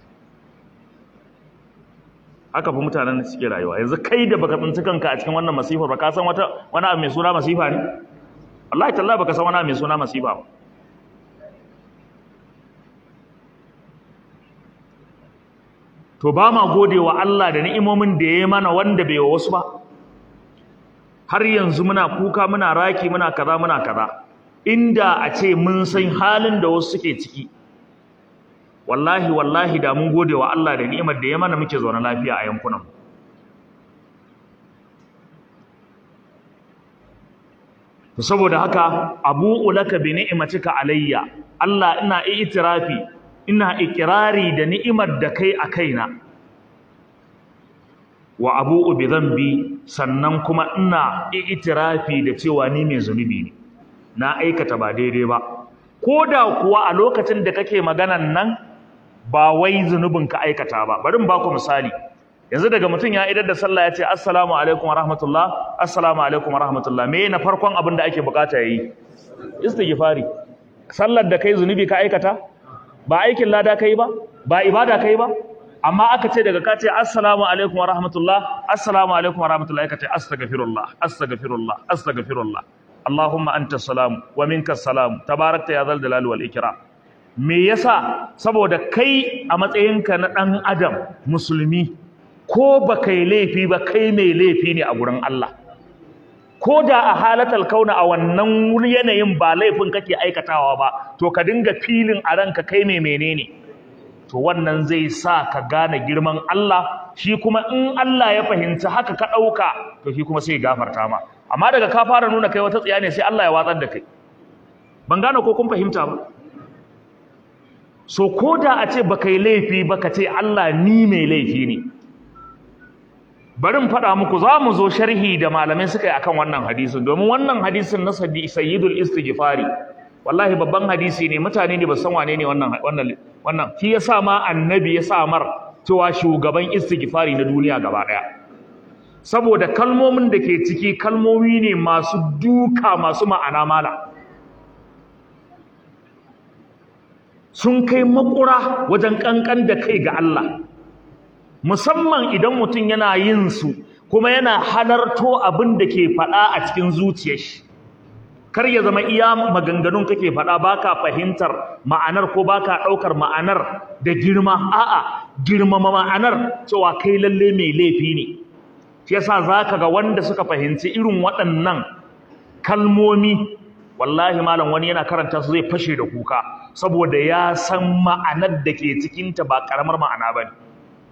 haka fa mutanen da suke rayuwa yanzu kai da baka tsinci kanka a cikin wannan masifar ba ka san wata wani abu mai suna masifa ne wallahi tallahi baka san wani abu mai suna masifa ba to ba ma gode wa Allah da ni'imomin da ya yi mana wanda bai wa wasu ba har yanzu muna kuka muna raki muna kaza muna kaza inda a ce mun san halin da wasu suke ciki wallahi wallahi da mun gode wa Allah da ni'imar da ya mana muke zaune lafiya a yankunan to saboda haka abu'u laka bi ni'matika alayya Allah ina i'tirafi ina ikirari da ni'imar da kai a kaina wa abu'u bi dhanbi sannan kuma ina itirafi da cewa ni mai zunubi ne na aikata ba daidai ba koda kuwa a lokacin da kake maganan nan ba wai zunubin ka aikata ba bari in baku misali yanzu daga mutum ya idar da sallah ya ce assalamu alaikum wa rahmatullah assalamu alaikum wa rahmatullah me na farkon abin da ake bukata yayi istighfari sallar da kai zunubi ka aikata ba aikin lada kai ba ba ibada kai ba amma aka ce daga ka ce assalamu alaikum wa rahmatullah assalamu alaikum wa rahmatullah ka ce astaghfirullah astaghfirullah astaghfirullah allahumma anta salam wa minka salam tabarakta ya zal jalali wal ikram me yasa saboda kai a matsayinka na ɗan adam musulmi ko ba kai laifi ba kai mai laifi ne a gurin Allah ko da a halatal kauna a wannan yanayin ba laifin kake aikatawa ba to ka dinga filin a ranka kai mai menene to wannan zai sa ka gane girman Allah shi kuma in Allah ya fahimci haka ka ɗauka to shi kuma sai ya gafarta ma amma daga ka fara nuna kai wata tsiya ne sai Allah ya watsar da kai ban gane ko kun fahimta ba so ko da a ce baka yi laifi ba ka ce Allah ni mai laifi ne bari in faɗa muku za mu zo sharhi da malamai suka yi akan wannan hadisin domin wannan hadisin na sayyidul istighfari wallahi babban hadisi ne mutane ne ba san wane ne wannan wannan wannan shi yasa ma annabi ya sa mar cewa shugaban istighfari na duniya gaba daya saboda kalmomin da ke ciki kalmomi ne masu duka masu ma'ana mala sun kai makura wajen kankan da kai ga Allah musamman idan mutum yana yin su kuma yana halarto abin da ke faɗa a cikin zuciyar shi kar ya zama iya maganganun kake faɗa baka fahimtar ma'anar ko baka ɗaukar ma'anar da girma a'a girmama ma'anar cewa kai lalle mai laifi ne shi yasa zaka ga wanda suka fahimci irin waɗannan kalmomi wallahi malam wani yana karanta su zai fashe da kuka saboda ya san ma'anar da ke cikinta ba ƙaramar ma'ana ba ne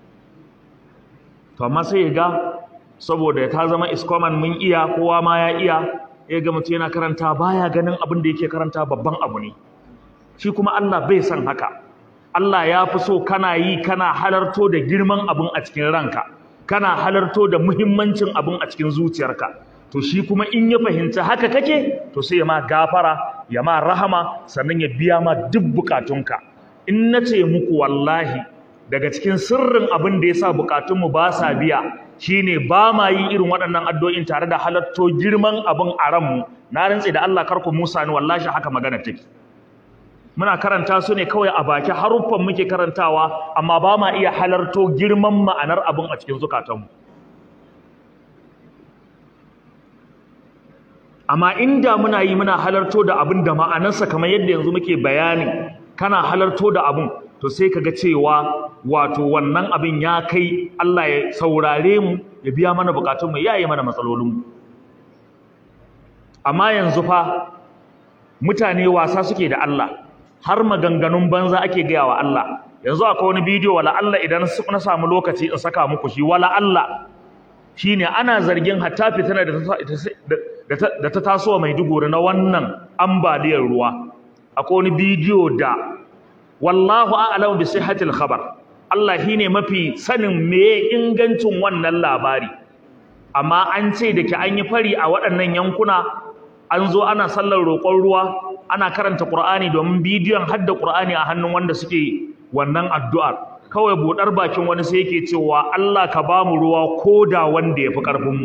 to amma sai ya ga saboda ta zama iskoman mun iya kowa ma ya iya ya ga mutum yana karanta baya ganin abin da yake karanta babban abu ne shi kuma Allah bai san haka Allah ya fi so kana yi kana halarto da girman abin a cikin ranka kana halarto da muhimmancin abin a cikin zuciyarka to shi kuma in ya fahimci haka kake to sai ya ma gafara ya ma rahama sannan ya biya ma duk bukatunka in na ce muku wallahi daga cikin sirrin abin da ya sa bukatunmu ba sa biya shine ba ma yi irin waɗannan addu'o'in tare da halatto girman abin a ranmu na rantse da Allah karku Musa ni wallahi haka magana take muna karanta su ne kawai a baki haruffan muke karantawa amma ba ma iya halarto girman ma'anar abin a cikin zukatanmu amma inda muna yi muna halarto da abin da ma'anarsa kamar yadda yanzu muke bayani kana halarto da abin to sai kaga cewa wato wannan abin ya kai Allah ya saurare mu ya biya mana bukatunmu ya yi mana matsalolinmu amma yanzu fa mutane wasa suke da Allah har maganganun banza ake gaya wa Allah yanzu akwai wani bidiyo wala Allah idan na samu lokaci in saka muku shi wala Allah shine ana zargin hatta fitina da ta taso mai duguri na wannan ambaliyar ruwa akwai wani bidiyo da wallahu a'lamu bi sihhatil khabar Allah shine mafi sanin meye ingancin wannan labari amma an ce da ke an yi fari a waɗannan yankuna an zo ana sallar roƙon ruwa ana karanta Qur'ani domin bidiyon hadda Qur'ani a hannun wanda suke wannan addu'ar kawai buɗar bakin wani sai yake cewa Allah ka ba mu ruwa ko da wanda ya fi ƙarfinmu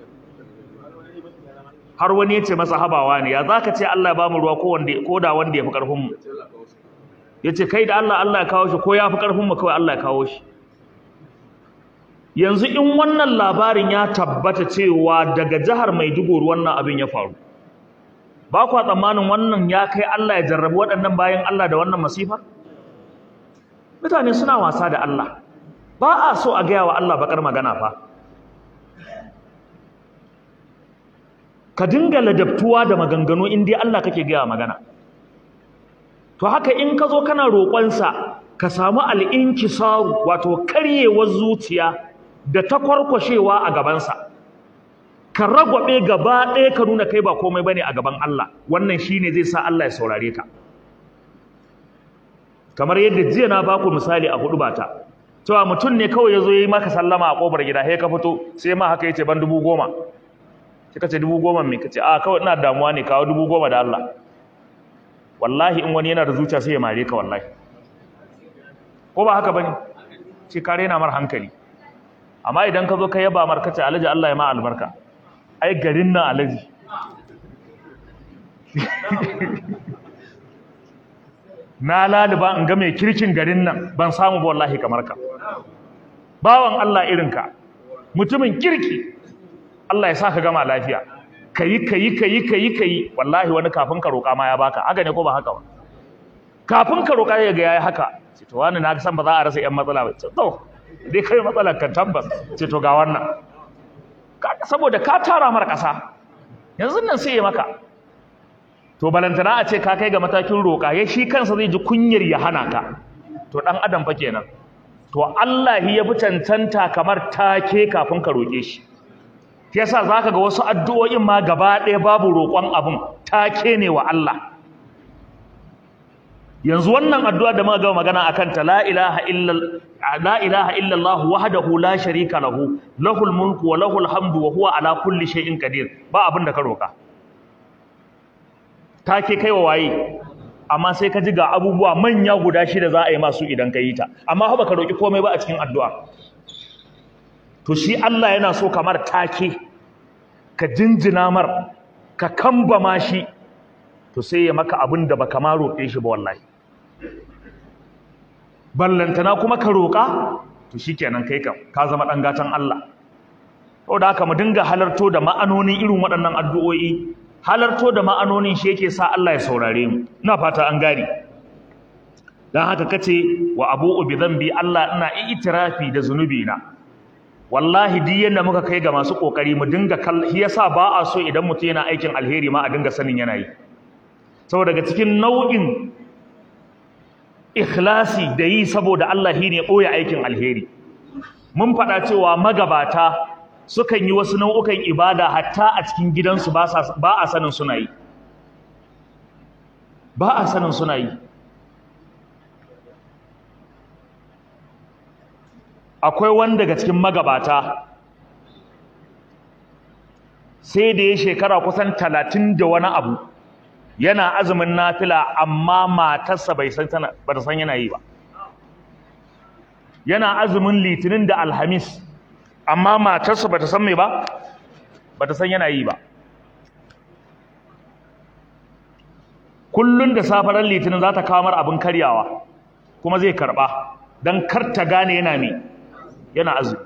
har wani ya ce masa habawa ne ya za ka ce Allah ya ba mu ruwa ko da wanda ya fi ƙarfinmu ya ce kai da Allah Allah ya kawo shi ko ya fi ƙarfinmu kawai Allah ya kawo shi yanzu in wannan labarin ya tabbata cewa daga jihar Maiduguri wannan abin ya faru ba kwa tsammanin wannan ya kai Allah ya jarrabi waɗannan bayan Allah da wannan masifar mutane suna wasa da Allah ba a so a gaya wa Allah bakar magana fa ka dinga ladabtuwa da maganganu in dai Allah kake gaya magana to haka in ka zo kana roƙonsa ka samu al'inkisaru wato karyewar zuciya da ta kwarkwashewa a gabansa ka ragwabe gaba ɗaya ka nuna kai ba komai bane a gaban Allah wannan shine zai sa Allah ya saurare ka kamar yadda jiya na baku misali a hudu bata cewa mutum ne kawai ya zo yi maka sallama a kofar gida sai ka fito sai ma haka yace ban dubu goma sai ka ce dubu goma me ka ce a kawai ina damuwa ne kawo dubu goma da Allah wallahi in wani yana da zuciya sai ya mare ka wallahi ko ba haka bane ce ka rena mar hankali amma idan ka zo ka yaba mar kace alhaji Allah ya ma albarka ai garin nan alhaji na laliba in ga mai kirkin garin nan ban samu ba wallahi kamar ka bawan Allah irinka mutumin kirki Allah ya sa ka gama lafiya kayi kayi kayi kayi kayi wallahi wani kafin ka roƙa ma ya baka haka ne ko ba haka ba kafin ka roƙa ya ga yayi haka ce to wani na san ba za a rasa yan matsala ba ce to dai kai matsalar ka tabbas ce to ga wannan saboda ka tara mara ƙasa yanzu nan sai ya maka to balantana a ce ka kai ga matakin roƙa ya shi kansa zai ji kunyar ya hana ka to ɗan adam fa kenan to Allah ya fi cancanta kamar take kafin ka roƙe shi yasa zaka ga wasu addu'o'in ma gaba ɗaya babu roƙon abun take ne wa Allah yanzu wannan addu'a da muka ga magana akan ta la ilaha illa la ilaha illa Allah wahdahu la sharika lahu lahul mulku wa lahul hamdu wa huwa ala kulli shay'in qadir ba abin da ka roka take kai wa waye amma sai ka ji ga abubuwa manya guda shida za a yi masu idan ka yi ta amma ba ka roki komai ba a cikin addu'a to shi Allah yana so kamar take ka jinjina mar ka kambama shi to sai ya maka abin da baka ma roƙe shi ba wallahi ballantana kuma ka roƙa to shikenan kai kam ka zama dan gatan Allah da haka mu dinga halarto da ma'anonin irin waɗannan addu'o'i halarto da ma'anonin shi yake sa Allah ya saurare mu ina fata an gane dan haka kace wa abu'u bi dhanbi Allah ina itirafi da zunubi na wallahi duk yanda muka kai ga masu kokari mu dinga shi yasa ba a so idan mutum yana aikin alheri ma a dinga sanin yana yi saboda daga cikin nau'in ikhlasi da yi saboda Allah shine ɓoye aikin alheri mun faɗa cewa magabata sukan yi wasu nau'ukan ibada hatta a cikin gidansu ba a sanin suna yi ba a sanin suna yi akwai wanda daga cikin magabata sai da ya shekara kusan talatin da wani abu yana azumin nafila amma matarsa bai san tana ba ta san yana yi ba yana azumin litinin da alhamis amma matarsa ba ta san me ba ba ta san yana yi ba kullun da safaran litinin za ta kawo mar abin karyawa kuma zai karba don kar ta gane yana me yana azumi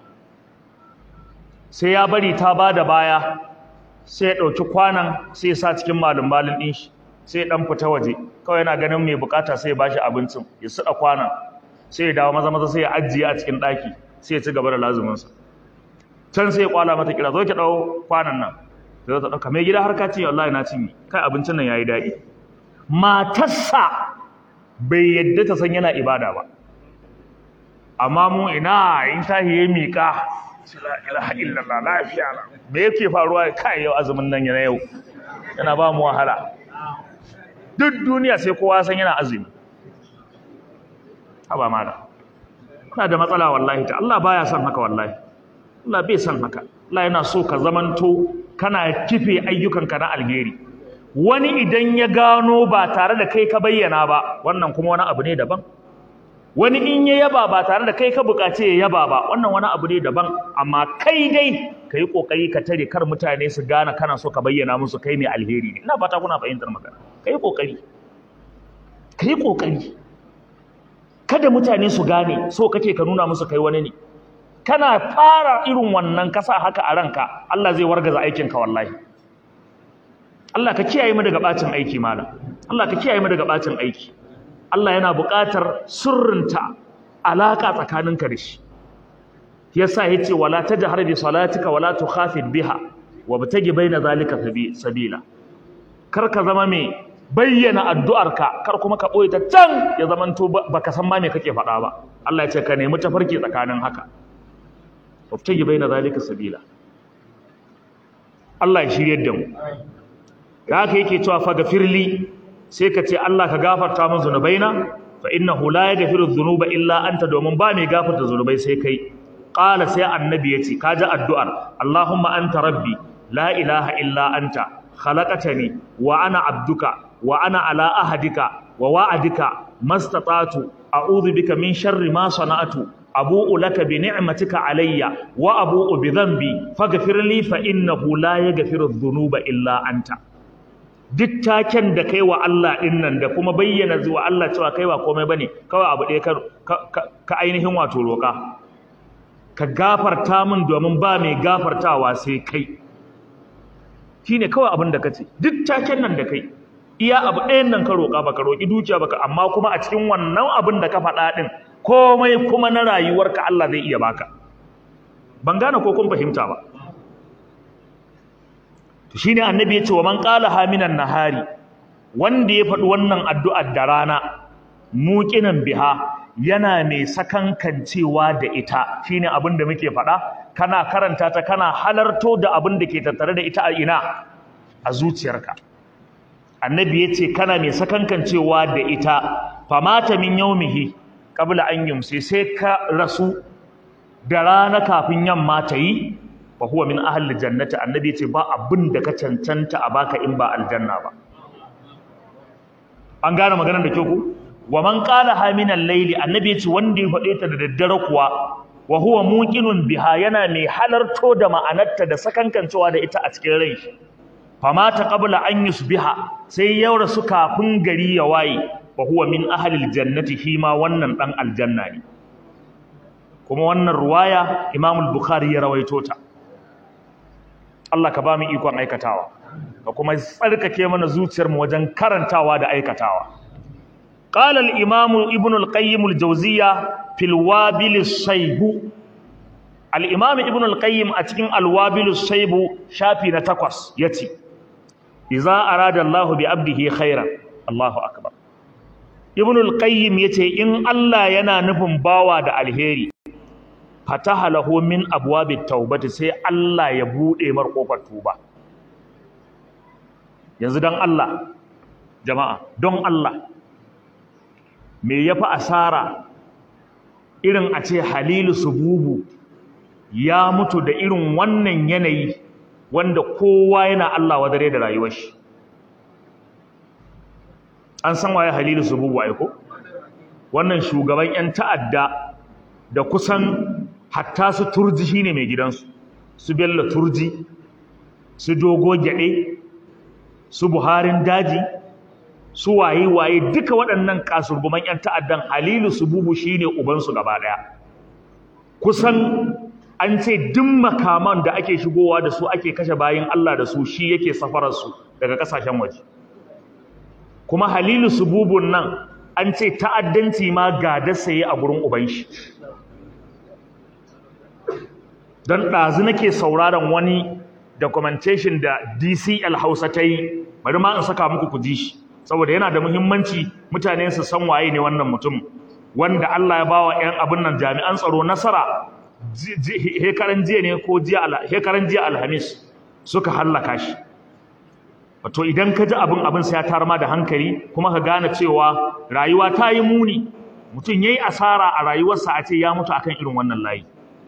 sai ya bari ta ba da baya sai ya ɗauki kwanan sai ya sa cikin malin-malin ɗin shi sai ya ɗan fita waje kawai yana ganin mai bukata sai ya bashi abincin ya suɗa kwanan sai ya dawo maza maza sai ya ajiye a cikin ɗaki sai ya ci gaba da lazuminsa can sai ya kwala mata kira zo ki ɗau kwanan nan sai ta ɗauka mai gida har ka cinye wallahi na cinye kai abincin nan ya yi daɗi matarsa bai yadda ta san yana ibada ba amma mu ina in tahi ya miƙa la ilaha illallah lafiya na me yake faruwa kai yau azumin nan yana yau yana ba mu wahala duk duniya sai kowa san yana azumi haba mala kuna da matsala wallahi ta Allah baya son haka wallahi Allah bai son haka Allah yana so ka zamanto kana kife ayyukanka na alheri wani idan ya gano ba tare da kai ka bayyana ba wannan kuma wani abu ne daban wani in ya yaba ba tare da kai ka buƙace ya yaba ba wannan wani abu ne daban amma kai dai ka yi ƙoƙari ka tare kar mutane su gane kana so ka bayyana musu kai mai alheri ne ina fata kuna fahimtar magana ka yi ƙoƙari ka yi ƙoƙari kada mutane su gane so kake ka nuna musu kai wani ne kana fara irin wannan kasa haka a ranka Allah zai wargaza aikinka wallahi Allah ka kiyaye mu daga bacin aiki malam Allah ka kiyaye mu daga bacin aiki Allah yana buƙatar sirrinta alaƙa tsakaninka da shi yasa yace wala tajhar bi salatika wala tukhafid biha wabtagi baina zalika sabila kar ka zama mai bayyana addu'arka kar kuma ka boye ta can ya zamanto baka san ma me kake faɗa ba Allah ya ce ka nemi tafarki tsakanin haka wabtagi baina zalika sabila Allah ya shiryar da mu haka yake cewa fa gafirli sai ka ce Allah ka gafarta min zunubaina fa innahu la yaghfiru dhunuba illa anta domin ba mai gafarta zunubai sai kai qala sai annabi yace kaji addu'ar Allahumma anta rabbi la ilaha illa anta khalaqatani wa ana abduka wa ana ala ahadika wa wa'adika mastata'tu a'udhu bika min sharri ma sana'tu abu'u laka bi ni'matika alayya wa abu'u bi dhanbi faghfir li fa innahu la yaghfiru dhunuba illa anta duk taken da kai wa Allah ɗin nan da kuma bayyana zuwa Allah cewa kai ba komai bane kawai abu ɗaya ka ainihin wato roƙa ka gafarta min domin ba mai gafartawa sai kai shine kawai abin da kace duk taken nan da kai iya abu ɗayan nan ka roƙa baka roƙi dukiya baka amma kuma a cikin wannan abin da ka faɗa ɗin komai kuma na rayuwarka Allah zai iya baka ban gane ko kun fahimta ba to shine annabi ya ce wa man qala haminan nahari wanda ya faɗi wannan addu'ar da rana muqinan biha yana mai sakankancewa da ita shine abin da muke faɗa kana karanta ta kana halarto da abin da ke tattare da ita a ina a zuciyarka annabi ya ce kana mai sakankancewa da ita famata min yaumihi qabla an yumsi sai ka rasu da rana kafin yamma ta yi fa huwa min ahli jannati annabi ya ce ba abin da ka cancanta a baka in ba aljanna ba an gane maganar da kyau ku wa man qala ha min al-layli annabi ya ce wanda ya faɗe ta da daddare kuwa wa huwa muqinun biha yana mai halarto da ma'anarta da sakankancewa da ita a cikin rai famata qabla an yusbiha sai ya rasu kafin gari ya waye wa huwa min ahli aljannati shi ma wannan dan aljanna ne kuma wannan ruwaya Imam al-Bukhari ya rawaito ta Allah ka ba mu ikon aikatawa ka kuma tsarkake mana zuciyar mu wajen karantawa da aikatawa قال الإمام ابن القيم الجوزية في الوابل الصيب الإمام ابن القيم أتكين الوابل الصيب شافي نتقص يتي إذا أراد الله بعبده خيرا الله أكبر ابن القيم يتي إن الله ينا نفم باوا دا الهيري فتح له من أبواب التوبة سي الله يبود إمر قوة توبة يزدان الله جماعة دون الله me ya fi asara irin a ce halilu sububu ya mutu da irin wannan yanayi wanda kowa yana Allah wadare da rayuwar shi an san waye halilu sububu ai ko wannan shugaban yan ta'adda da kusan hatta su turji shine mai gidansu su bello turji su dogo gyade su buharin daji su waye waye duka waɗannan kasurguman yan ta'addan halilu sububu shine ubansu gaba ɗaya kusan an ce duk makaman da ake shigowa da su ake kashe bayin Allah da su shi yake safarar su daga kasashen waje kuma halilu sububun nan an ce ta'addanci ma ga da saye a gurin uban shi don ɗazu nake sauraron wani documentation da DCL Hausa ta yi bari ma in saka muku ku ji shi saboda yana da muhimmanci mutane su san waye ne wannan mutum wanda Allah ya bawa ƴan abin nan jami'an tsaro nasara hekaran jiya ne ko jiya hekaran jiya alhamis suka hallaka shi wato idan ka ji abin abin sai ya tar ma da hankali kuma ka gane cewa rayuwa ta yi muni mutum yayi asara a rayuwarsa a ce ya mutu akan irin wannan layi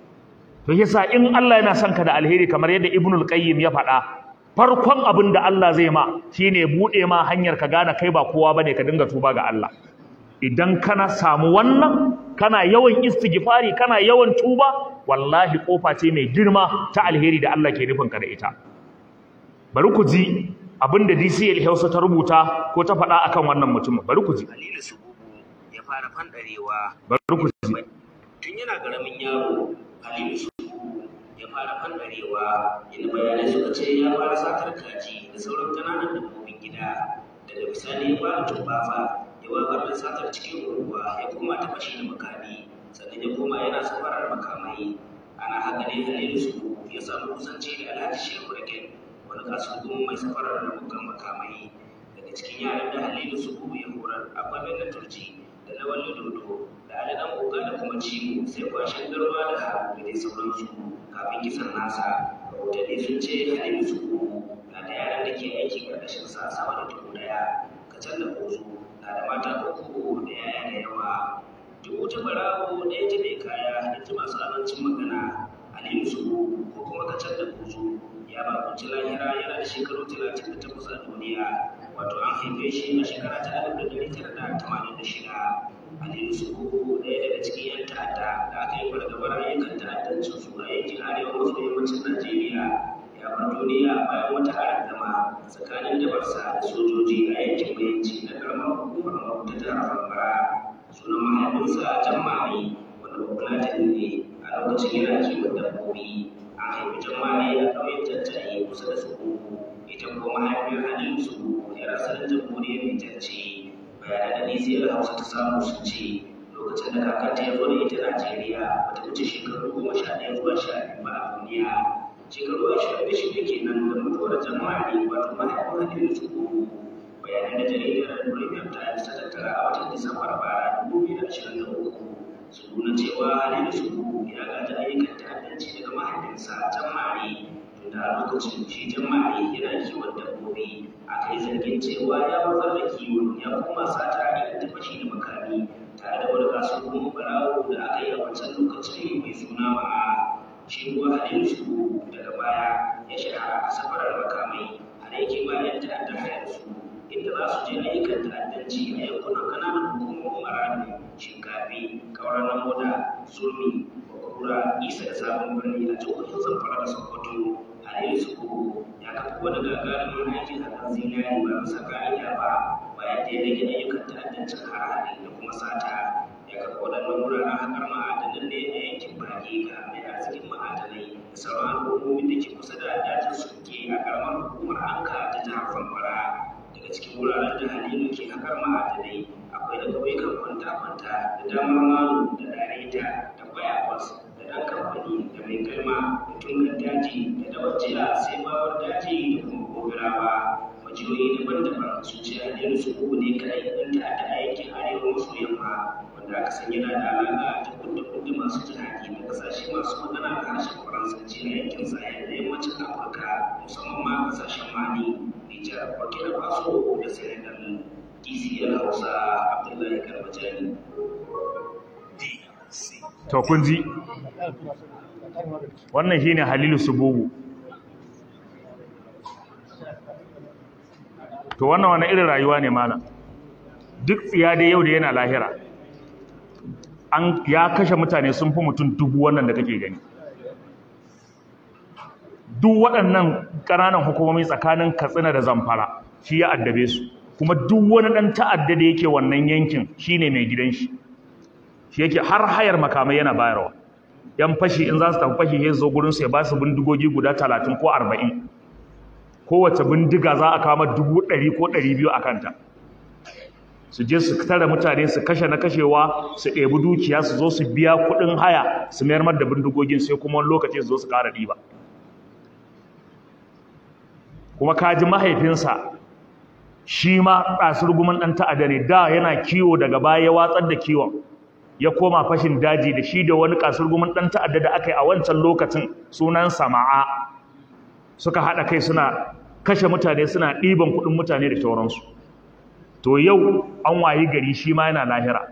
to yasa in Allah yana son ka da alheri kamar yadda Ibnul Qayyim ya faɗa farkon abin da Allah zai ma shine bude ma hanyar ka gane kai ba kowa bane ka dinga tuba ga Allah idan kana samu wannan kana yawan istighfari kana yawan tuba wallahi kofa ce mai girma ta alheri da Allah ke nufin ka da ita bari ku ji abinda DCL Hausa ta rubuta ko ta faɗa akan wannan mutumin bari ku ji Halilu Sububu ya fara fandarewa bari ku ji tun yana ƙaramin yaro Halilu Sububu ya fara fandarewa inda bayanai suka ce ya fara satar kaji da sauran ƙananan dabbobin gida daga bisani ya fara tumbafa ya wakar da satar cikin unguwa ya koma ta fashi da makami sannan ya koma yana safarar makamai ana haka ne Halilu Sububu ya samu kusanci da Alhaji Shehu Raken wani kasuwan mai safarar ramukan makamai daga cikin yaran da Halilu Sububu ya horar akwai Bello Turji da Lawal Dodo da Ali Dan Oga da kuma Cibo sai kwashin garwa da Habu da dai sauransu kafin kisan nasa rahotanni sun ce Halilu Sububu na da yaran da ke aiki ƙarƙashin sa sama da dubu ɗaya kacal da bozo na da mata uku da yaya da yawa duk wata barawo da ya ji mai kaya da ji masu abincin magana Halilu Sububu ko kuma kacal da bozo ya bakunci lahira yana da shekaru talatin da takwas a duniya wato an haife shi a shekara ta alif da ɗari tara da tamanin da shida aliyu subuhu ɗaya daga cikin yan ta'adda da aka yi fargabar ayyukan ta'addancin su a yankin arewa maso yammacin najeriya ya bar duniya bayan wata arangama tsakanin dabarsa da sojoji a yankin mayanci na karamar hukumar mahuta jihar bambara sunan mahaifinsa jammai wanda bafulatani ne a lokacin yana kiwon dabbobi an haifi jammai a ƙauyen tattali kusa da tsoho ita kuma mahaifiyar halilu su yar asalin jamhuriyar Nijar ce bayanan da nisiyar Hausa ta samu sun ce lokacin da kakanta ya zo da ita Najeriya bata wuce shekaru goma sha ɗaya zuwa sha biyu ba a duniya shekaru ashirin da shida kenan da mutuwar jama'a ne wato mahaifin Halilu Sukuku bayanan da jaridar Premium Times ta tattara a watan Disambar bara dubu biyu da ashirin da uku su nuna cewa Halilu Sukuku ya gaji ayyukan ta'addanci daga mahaifinsa Jammari tunda a lokacin shi Jammari yana kiwon dabbobi aka yi zargin cewa ya watsar da kiwon ya koma sata irin ta fashi da makami tare da wani kasuwar barawo da aka yi a wancan lokacin mai suna ma'a shi kuwa Halilu Sukuku daga baya ya shahara a safarar makamai har yake bayan ta'adda hayar su inda za su je ayyukan ta'addanci a yankunan kananan hukumomin maradu shinkafi kauran namoda surmi bakura isa da sabon birni a jihohin zamfara da sokoto halilu sukuku ya kafa wani gagarumin aikin hakan zinari ba bisa ka'ida ba bayan da ya rage ayyukan ta'addancin harare da kuma sata ya kafa waɗannan wuraren haƙar ma'adanan ne a yankin Bariga mai arzikin ma'adanai da sauran al'ummomin da ke kusa da dajin suke a ƙaramar hukumar Anka ta jihar Zamfara daga cikin wuraren da Halilu ke haƙar ma'adanai akwai da ƙauyukan kwanta-kwanta da damar malu da dareta da bayakwas da ɗan kamfani da mai galma da tungan daji da dawar jiya sai bawar daji da kuma gobirawa majiyoyi daban-daban sun ce Halilu su uku ne kaɗai ɗan ta'adda a yankin arewa maso yamma wanda aka san yana da alaƙa da kudin masu jihadi da ƙasashe masu magana da harshen faransanci na yankin sahel da yammacin afirka musamman ma ƙasashen mali nijar burkina faso da senegal dcl hausa abdullahi garbajani to kun ji wannan shine halilu subugu to wannan wani irin rayuwa ne mana duk tsiya dai yau da yana lahira an ya kashe mutane sun fi mutum dubu wannan da kake gani duk waɗannan ƙananan hukumomi tsakanin katsina da zamfara shi ya addabe su kuma duk wani ɗan ta'adda da yake wannan yankin shine mai gidan shi shi yake har hayar makamai yana bayarwa yan fashi in za su tafi fashi ya zo gurin su ya ba su bindigogi guda talatin ko arba'in kowace bindiga za a kama dubu ɗari ko ɗari biyu a kanta su je su tara mutane su kashe na kashewa su ɗebi dukiya su zo su biya kuɗin haya su mayar da bindigogin sai kuma wani lokaci su zo su ƙara ɗiba kuma kaji mahaifinsa shi ma ɗasir gumin ɗan ta'ada ne da yana kiwo daga baya ya watsar da kiwon ya koma fashin daji da shi da wani ƙasar gumin ɗan ta'adda da aka yi a wancan lokacin sunan sama'a suka haɗa kai suna kashe mutane suna ɗiban kuɗin mutane da sauransu to yau an wayi gari shi ma yana lahira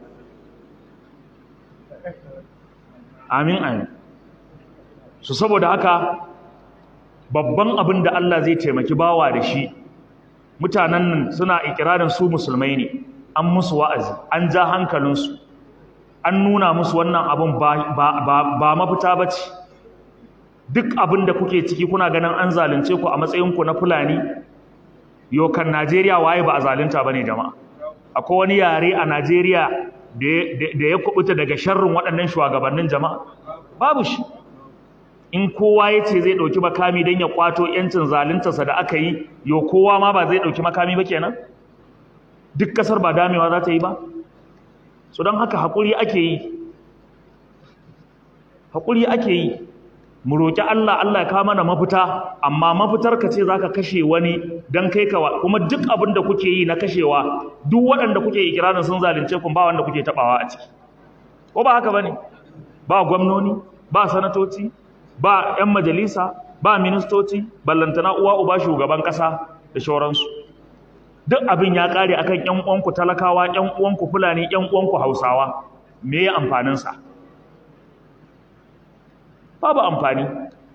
amin amin su saboda haka babban abin da Allah zai taimaki bawa da shi mutanen nan suna ikirarin su musulmai ne an musu wa'azi an ja hankalinsu an nuna musu wannan abin ba mafita ba ce duk abin da kuke ciki kuna ganin an zalunce ku a matsayinku na fulani yokan najeriya waye ba a zalunta ba ne jama'a akwai wani yare a najeriya da ya kubuta daga sharrin waɗannan shugabannin jama'a babu shi in kowa ya ce zai ɗauki makami don ya kwato ‘yancin zaluntarsa da aka yi yo kowa ma ba zai ɗauki makami ba kenan duk ƙasar ba damewa za ta yi ba so don haka haƙuri ake yi haƙuri ake yi mu roƙi Allah Allah ya kawo mana mafita amma mafitar ka ce za ka kashe wani don kai kawa kuma duk abin da kuke yi na kashewa duk waɗanda kuke ikirarin sun zalunce kun ba wanda kuke taɓawa a ciki ko ba haka ba ne ba gwamnoni ba sanatoci ba 'yan majalisa ba ministoci ballantana uwa uba shugaban ƙasa da shauransu duk abin ya ƙare akan 'yan uwanku talakawa 'yan uwanku fulani 'yan uwanku hausawa me ya amfaninsa babu amfani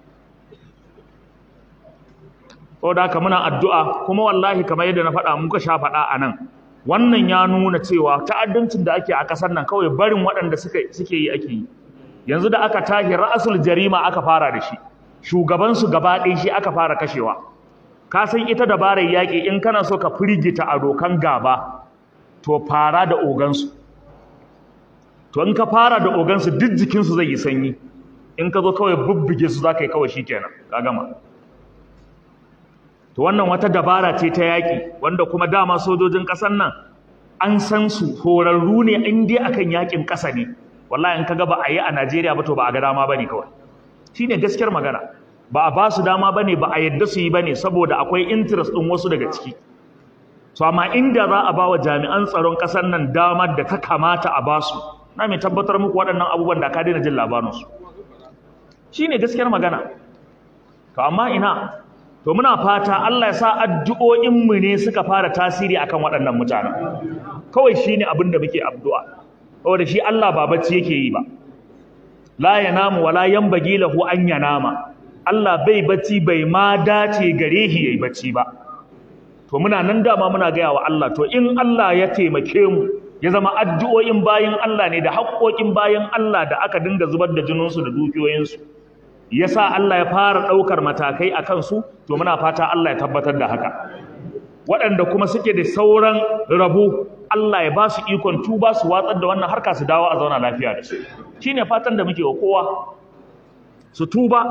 saboda haka muna addu'a kuma wallahi kamar yadda na faɗa muka sha faɗa a nan wannan ya nuna cewa ta'addancin da ake a ƙasar nan kawai barin waɗanda suke yi ake yi yanzu da aka tashi ra'asul jarima aka fara da shi shugabansu gaba ɗaya shi aka fara kashewa ka san ita dabarar yaƙi in kana so ka firgita a dokan gaba to fara da ogansu to in ka fara da ogansu duk jikinsu zai yi sanyi in ka zo kawai bubbuge su za ka yi kawai shi kenan ka gama to wannan wata dabara ce ta yaƙi wanda kuma dama sojojin ƙasar nan an san su horarru ne in dai akan yaƙin ƙasa ne wallahi in kaga ba a yi a Najeriya ba to ba a ga dama bane kawai shine gaskiyar magana ba a ba su dama bane ba a yadda su yi bane saboda akwai interest din wasu daga ciki to amma inda za a bawa jami'an tsaron ƙasar nan damar da ta kamata a basu na mai tabbatar muku waɗannan abubuwan da ka daina jin labarin su shine gaskiyar magana to amma ina to muna fata Allah ya sa addu'o'in mu ne suka fara tasiri akan waɗannan mutanen kawai shine abin da muke addu'a saboda shi Allah ba bacci yake yi ba la yanamu wala yanbaghi lahu an yanama Allah bai bacci bai ma dace gare shi yayi bacci ba to muna nan dama muna gaya wa Allah to in Allah ya taimake mu ya zama addu'o'in bayin Allah ne da haƙoƙin bayin Allah da aka dinga zubar da jininsu da dukiyoyinsu yasa Allah ya fara ɗaukar matakai a kansu to muna fata Allah ya tabbatar da haka waɗanda kuma suke da sauran rabo Allah ya ba su ikon tuba su watsar da wannan harka su dawo a zauna lafiya da su shine fatan da muke wa kowa su tuba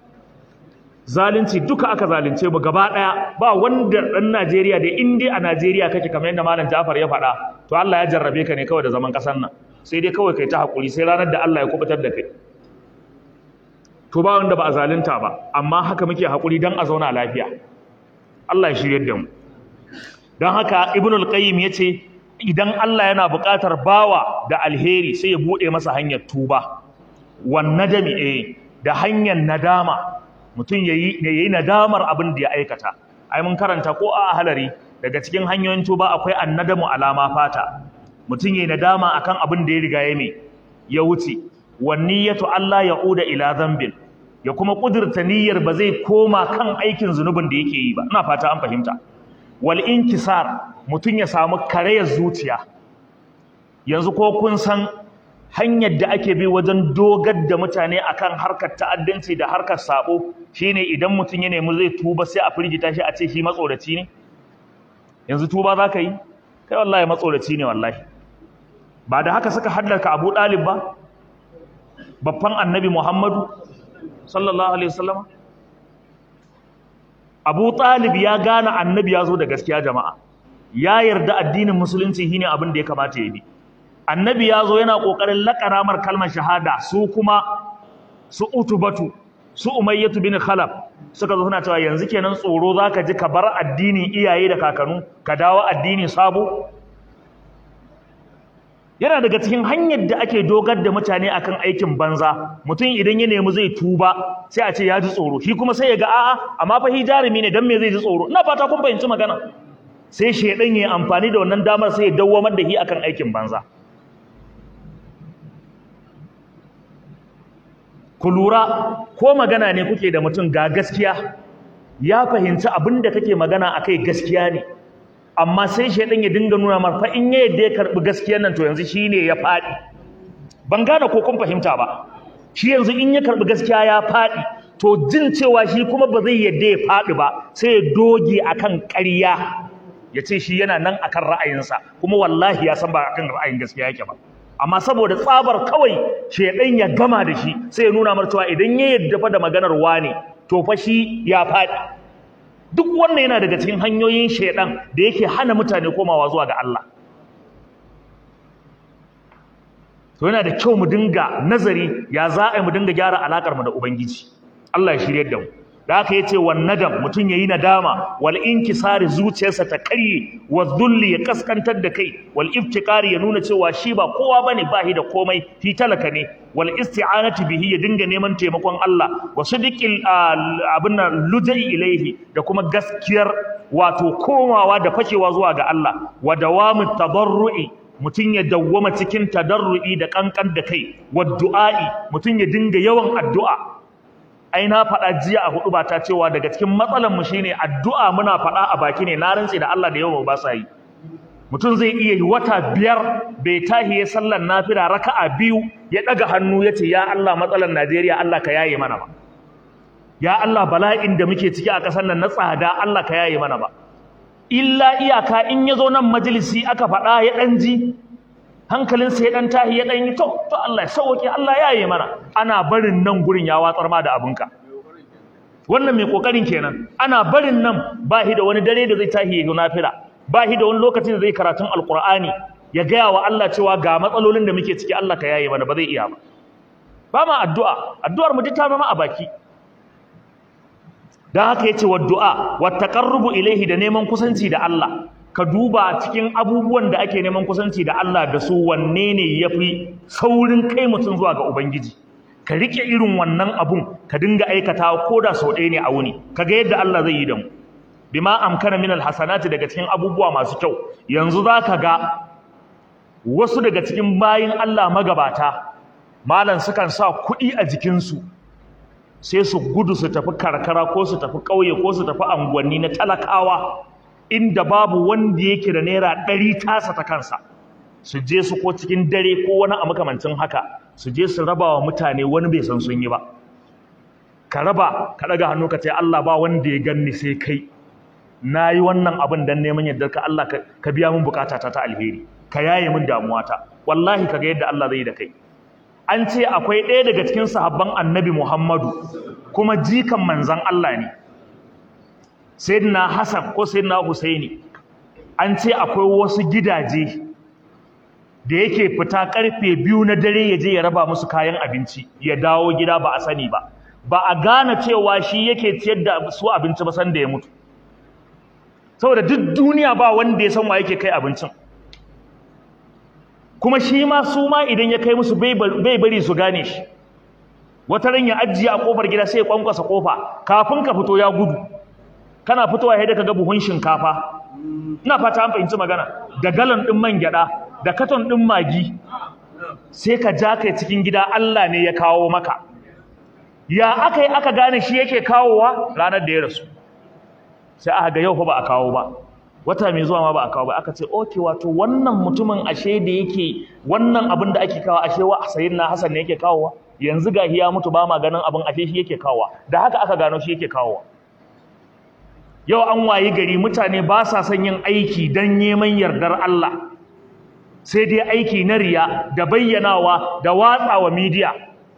zalunci duka aka zalunce mu gaba daya ba wanda dan Najeriya da in dai a Najeriya kake kamar yadda malam Jafar ya faɗa to Allah ya jarrabe ka ne kawai da zaman kasar nan sai dai kawai kai ta hakuri sai ranar da Allah ya kubutar da kai to ba wanda ba a zalunta ba amma haka muke hakuri dan a zauna lafiya Allah ya shirye da mu dan haka Ibnul Qayyim yace idan Allah yana buƙatar bawa da alheri sai ya bude masa hanyar tuba wan nadami eh da hanyar nadama mutum ya yi nadamar abin da ya aikata ai mun karanta ko a halari daga cikin hanyoyin tuba akwai annadamu alama fata mutum ya yi nadama akan abin da ya riga ya mai ya wuce wanniyatu Allah ya'uda ila dhanbin ya kuma kudurta niyyar ba zai koma kan aikin zunubin da yake yi ba ina fata an fahimta wal inkisar mutum ya samu karayar zuciya yanzu ko kun san hanyar da ake bi wajen dogar da mutane akan harkar ta'addanci da harkar sabo shine idan mutum ya nemi zai tuba sai a firgita shi a ce shi matsoraci ne yanzu tuba za ka yi kai wallahi matsoraci ne wallahi ba da haka suka haddaka abu ɗalib ba babban annabi muhammadu sallallahu alaihi wasallam abu ɗalib ya gane annabi ya zo da gaskiya jama'a ya yarda addinin musulunci shine abin da ya kamata ya bi annabi ya zo yana ƙoƙarin laƙaramar kalmar shahada su kuma su utubatu su umayyatu bin khalaf suka zo suna cewa yanzu kenan tsoro zaka ji ka bar addinin iyaye da kakanu ka dawo addini sabo yana daga cikin hanyar da ake dogar da mutane akan aikin banza mutum idan ya nemi zai tuba sai a ce ya ji tsoro shi kuma sai ya ga a'a amma fa hi jarumi ne dan me zai ji tsoro ina fata kun fahimci magana sai shedan ya amfani da wannan damar sai ya dawwamar da shi akan aikin banza ku lura ko magana ne kuke da mutum ga gaskiya ya fahimci abin da kake magana akai gaskiya ne amma sai shaidan ya dinga nuna mar fa in ya yadda ya karbi gaskiyar nan to yanzu shine ya fadi ban gane ko kun fahimta ba shi yanzu in ya karbi gaskiya ya fadi to jin cewa shi kuma ba zai yadda ya fadi ba sai ya doge akan ƙarya ya ce shi yana nan akan ra'ayinsa kuma wallahi ya san ba akan ra'ayin gaskiya yake ba amma saboda tsabar kawai shedan ya gama da shi sai ya nuna mar cewa idan ya yadda fa da maganar wane to fa shi ya fadi duk wannan yana daga cikin hanyoyin shedan da yake hana mutane komawa zuwa ga Allah to yana da kyau mu dinga nazari ya za a mu dinga gyara alakar mu da ubangiji Allah ya shiryar da mu da haka yace wan nadam mutun yayi nadama wal inkisari zuciyarsa ta karye wa dhulli ya kaskantar da kai wal iftikari ya nuna cewa shi ba kowa bane ba shi da komai fi talaka ne wal isti'anati bihi ya dinga neman taimakon Allah wa sadiqil abinna lujai ilaihi da kuma gaskiyar wato komawa da fashewa zuwa ga Allah wa dawamu tadarrui mutun ya dawwama cikin tadarrui da kankan da kai wa du'a'i mutun ya dinga yawan addu'a ai na faɗa jiya a hudu ba ta cewa daga cikin matsalan mu shine addu'a muna faɗa a baki ne na rantsi da Allah da yawa ba sa yi mutum zai iya yi wata biyar bai tahi ya sallar nafila raka'a biyu ya daga hannu ya ce ya Allah matsalan Najeriya Allah ka yaye mana ba ya Allah bala'in da muke ciki a ƙasar nan na tsada Allah ka yaye mana ba illa iyaka in ya zo nan majalisi aka faɗa ya ɗan ji hankalinsa ya dan tahi ya dan yi to to Allah ya sauke Allah ya yi mana ana barin nan gurin ya watsar ma da abinka wannan mai kokarin kenan ana barin nan ba shi da wani dare da zai tahi ya nafila ba shi da wani lokacin da zai karatun alqur'ani ya gaya wa Allah cewa ga matsalolin da muke ciki Allah ka yaye mana ba zai iya ba ba ma addu'a addu'ar mu ta zama a baki dan haka yace wa du'a wa taqarrubu ilayhi da neman kusanci da Allah ka duba cikin abubuwan da ake neman kusanci da Allah da su wanne ne yafi saurin kai mutum zuwa ga ubangiji ka rike irin wannan abun ka dinga aikata ko da sau ɗaya ne a wuni kaga yadda Allah zai yi da mu bima amkana min alhasanati daga cikin abubuwa masu kyau yanzu zaka ga wasu daga cikin bayin Allah magabata malan sukan sa kuɗi a jikinsu sai su gudu su tafi karkara ko su tafi ƙauye ko su tafi anguwanni na talakawa inda babu wanda yake da naira ɗari tasa ta kansa su je su ko cikin dare ko wani a makamancin haka su je su raba wa mutane wani bai san sun yi ba ka raba ka ɗaga hannu ka ce Allah ba wanda ya ganni sai kai na yi wannan abin don neman yadda ka Allah ka biya min bukata ta ta alheri ka yaye min damuwata wallahi ka ga yadda Allah zai da kai an ce akwai ɗaya daga cikin sahabban annabi Muhammadu kuma jikan manzan Allah ne sayyidina Hassan ko sayyidina Husaini an ce akwai wasu gidaje da yake fita karfe biyu na dare ya je ya raba musu kayan abinci ya dawo gida ba a sani ba ba a gane cewa shi yake ciyar da su abinci ba san da ya mutu saboda duk duniya ba wanda ya san wa yake kai abincin kuma shi ma su ma idan ya kai musu bai bari su gane shi wata ran ya ajiye a kofar gida sai ya kwankwasa kofa kafin ka fito ya gudu kana fitowa sai da kaga buhun shinkafa ina fata an fahimci magana da galon din man gyada da katon din magi sai ka ja kai cikin gida Allah ne ya kawo maka ya aka yi aka gane shi yake kawowa ranar da ya rasu sai aka ga yau fa ba a kawo ba wata mai zuwa ma ba a kawo ba aka ce okay wato wannan mutumin ashe da yake wannan abin da ake kawo ashe wa sayyidina Hassan ne yake kawowa yanzu gahi ya mutu ba ma ganin abin ashe shi yake kawowa da haka aka gano shi yake kawowa yau an wayi gari mutane ba sa son yin aiki don neman yardar Allah sai dai aiki na riya da bayyanawa da watsawa midiya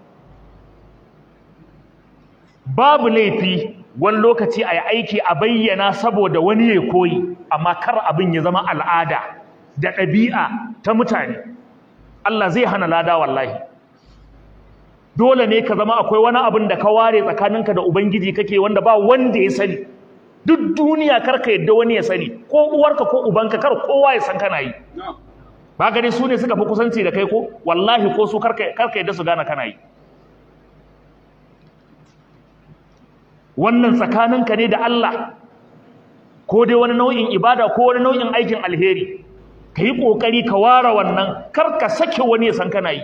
babu laifi wani lokaci a yi aiki a bayyana saboda wani ya koyi amma kar abin ya zama al'ada da ɗabi'a ta mutane Allah zai hana lada wallahi dole ne ka zama akwai wani abin da ka ware tsakaninka da ubangiji kake wanda ba wanda ya sani duk duniya kar ka yadda wani ya sani ko uwarka ko ubanka kar kowa ya san kana yi ba gani su ne suka fi kusanci da kai ko wallahi ko su kar ka yadda su gane kana yi wannan tsakaninka ne da Allah ko dai wani nau'in ibada ko wani nau'in aikin alheri ka yi ƙoƙari ka ware wannan kar ka sake wani ya san kana yi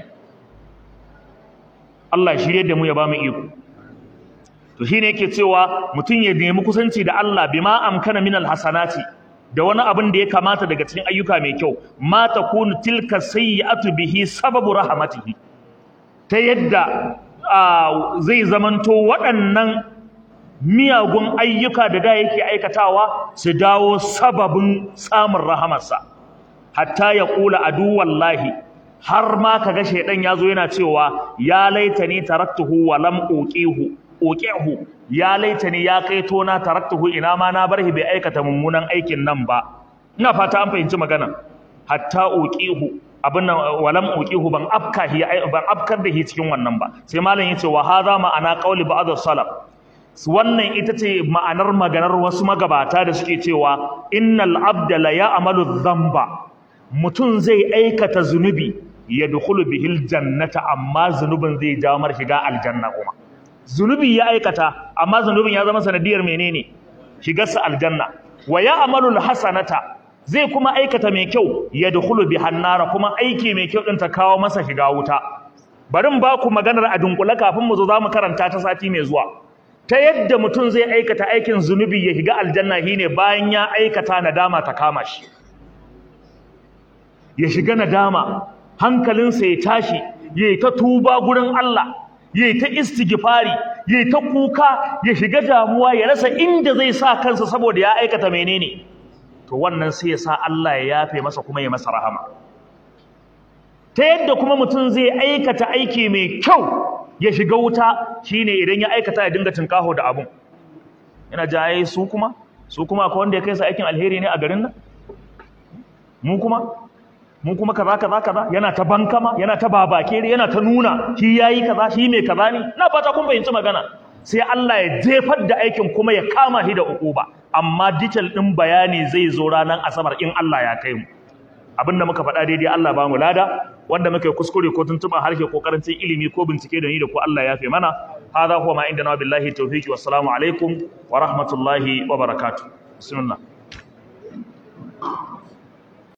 Allah shirye da mu ya ba mu iko to shine yake cewa mutum ya nemi kusanci da Allah bima amkana min alhasanati da wani abin da ya kamata daga cikin ayyuka mai kyau ma takunu tilka sayyi'atu bihi sababu rahmatihi ta yadda zai zamanto waɗannan miyagun ayyuka da da yake aikatawa su dawo sababin samun rahamarsa hatta ya kula adu wallahi har ma kaga shedan yazo yana cewa ya laitani taraktuhu wa lam uqihu uqihu ya laitani ya kai tona taraktuhu ina ma na barhi bai aikata mummunan aikin nan ba ina fata an fahimci magana hatta uqihu abin nan walam uqihu ban afkahi ban afkar da shi cikin wannan ba sai malam yace wa hadha ma'ana qawli ba'd salaf wannan ita ce ma'anar maganar wasu magabata da suke cewa innal abda la ya'malu dhanba mutum zai aikata zunubi yadkhulu bihil jannata amma zunubin zai jawo mar shiga aljanna kuma zunubi ya aikata amma zunubin ya zama sanadiyar menene shigarsa aljanna wa ya'malu alhasanata zai kuma aikata mai kyau yadkhulu bihan nara kuma aiki mai kyau din ta kawo masa shiga wuta bari mu ba ku maganar a dunkule kafin mu zo za mu karanta ta sati mai zuwa ta yadda mutum zai aikata aikin zunubi ya shiga aljanna shine bayan ya aikata nadama ta kama shi ya shiga nadama hankalinsa ya tashi yayi ta tuba gurin Allah yayi ta istighfari yayi ta kuka ya shiga damuwa ya rasa inda zai sa kansa saboda ya aikata menene to wannan sai ya sa Allah ya yafe masa kuma ya masa rahama ta yadda kuma mutum zai aikata aiki mai kyau ya shiga wuta shine idan ya aikata ya dinga tinkaho da abun yana ja ai su kuma su kuma akwai wanda ya kai su aikin alheri ne a garin nan mu kuma mu kuma kaza kaza kaza yana ta bankama yana ta babakere yana ta nuna shi yayi kaza shi mai kaza ne na fata kun fahimci magana sai Allah ya jefar da aikin kuma ya kama shi da ukuba amma detail din bayani zai zo ranar asabar in Allah ya kai mu abinda muka faɗa daidai Allah ba mu lada wanda muka yi kuskure ko tuntuɓa harshe ko karancin ilimi ko bincike da ni da ko Allah ya fi mana hadha huwa ma indana billahi tawfiqi wassalamu alaikum wa rahmatullahi wa barakatuh bismillah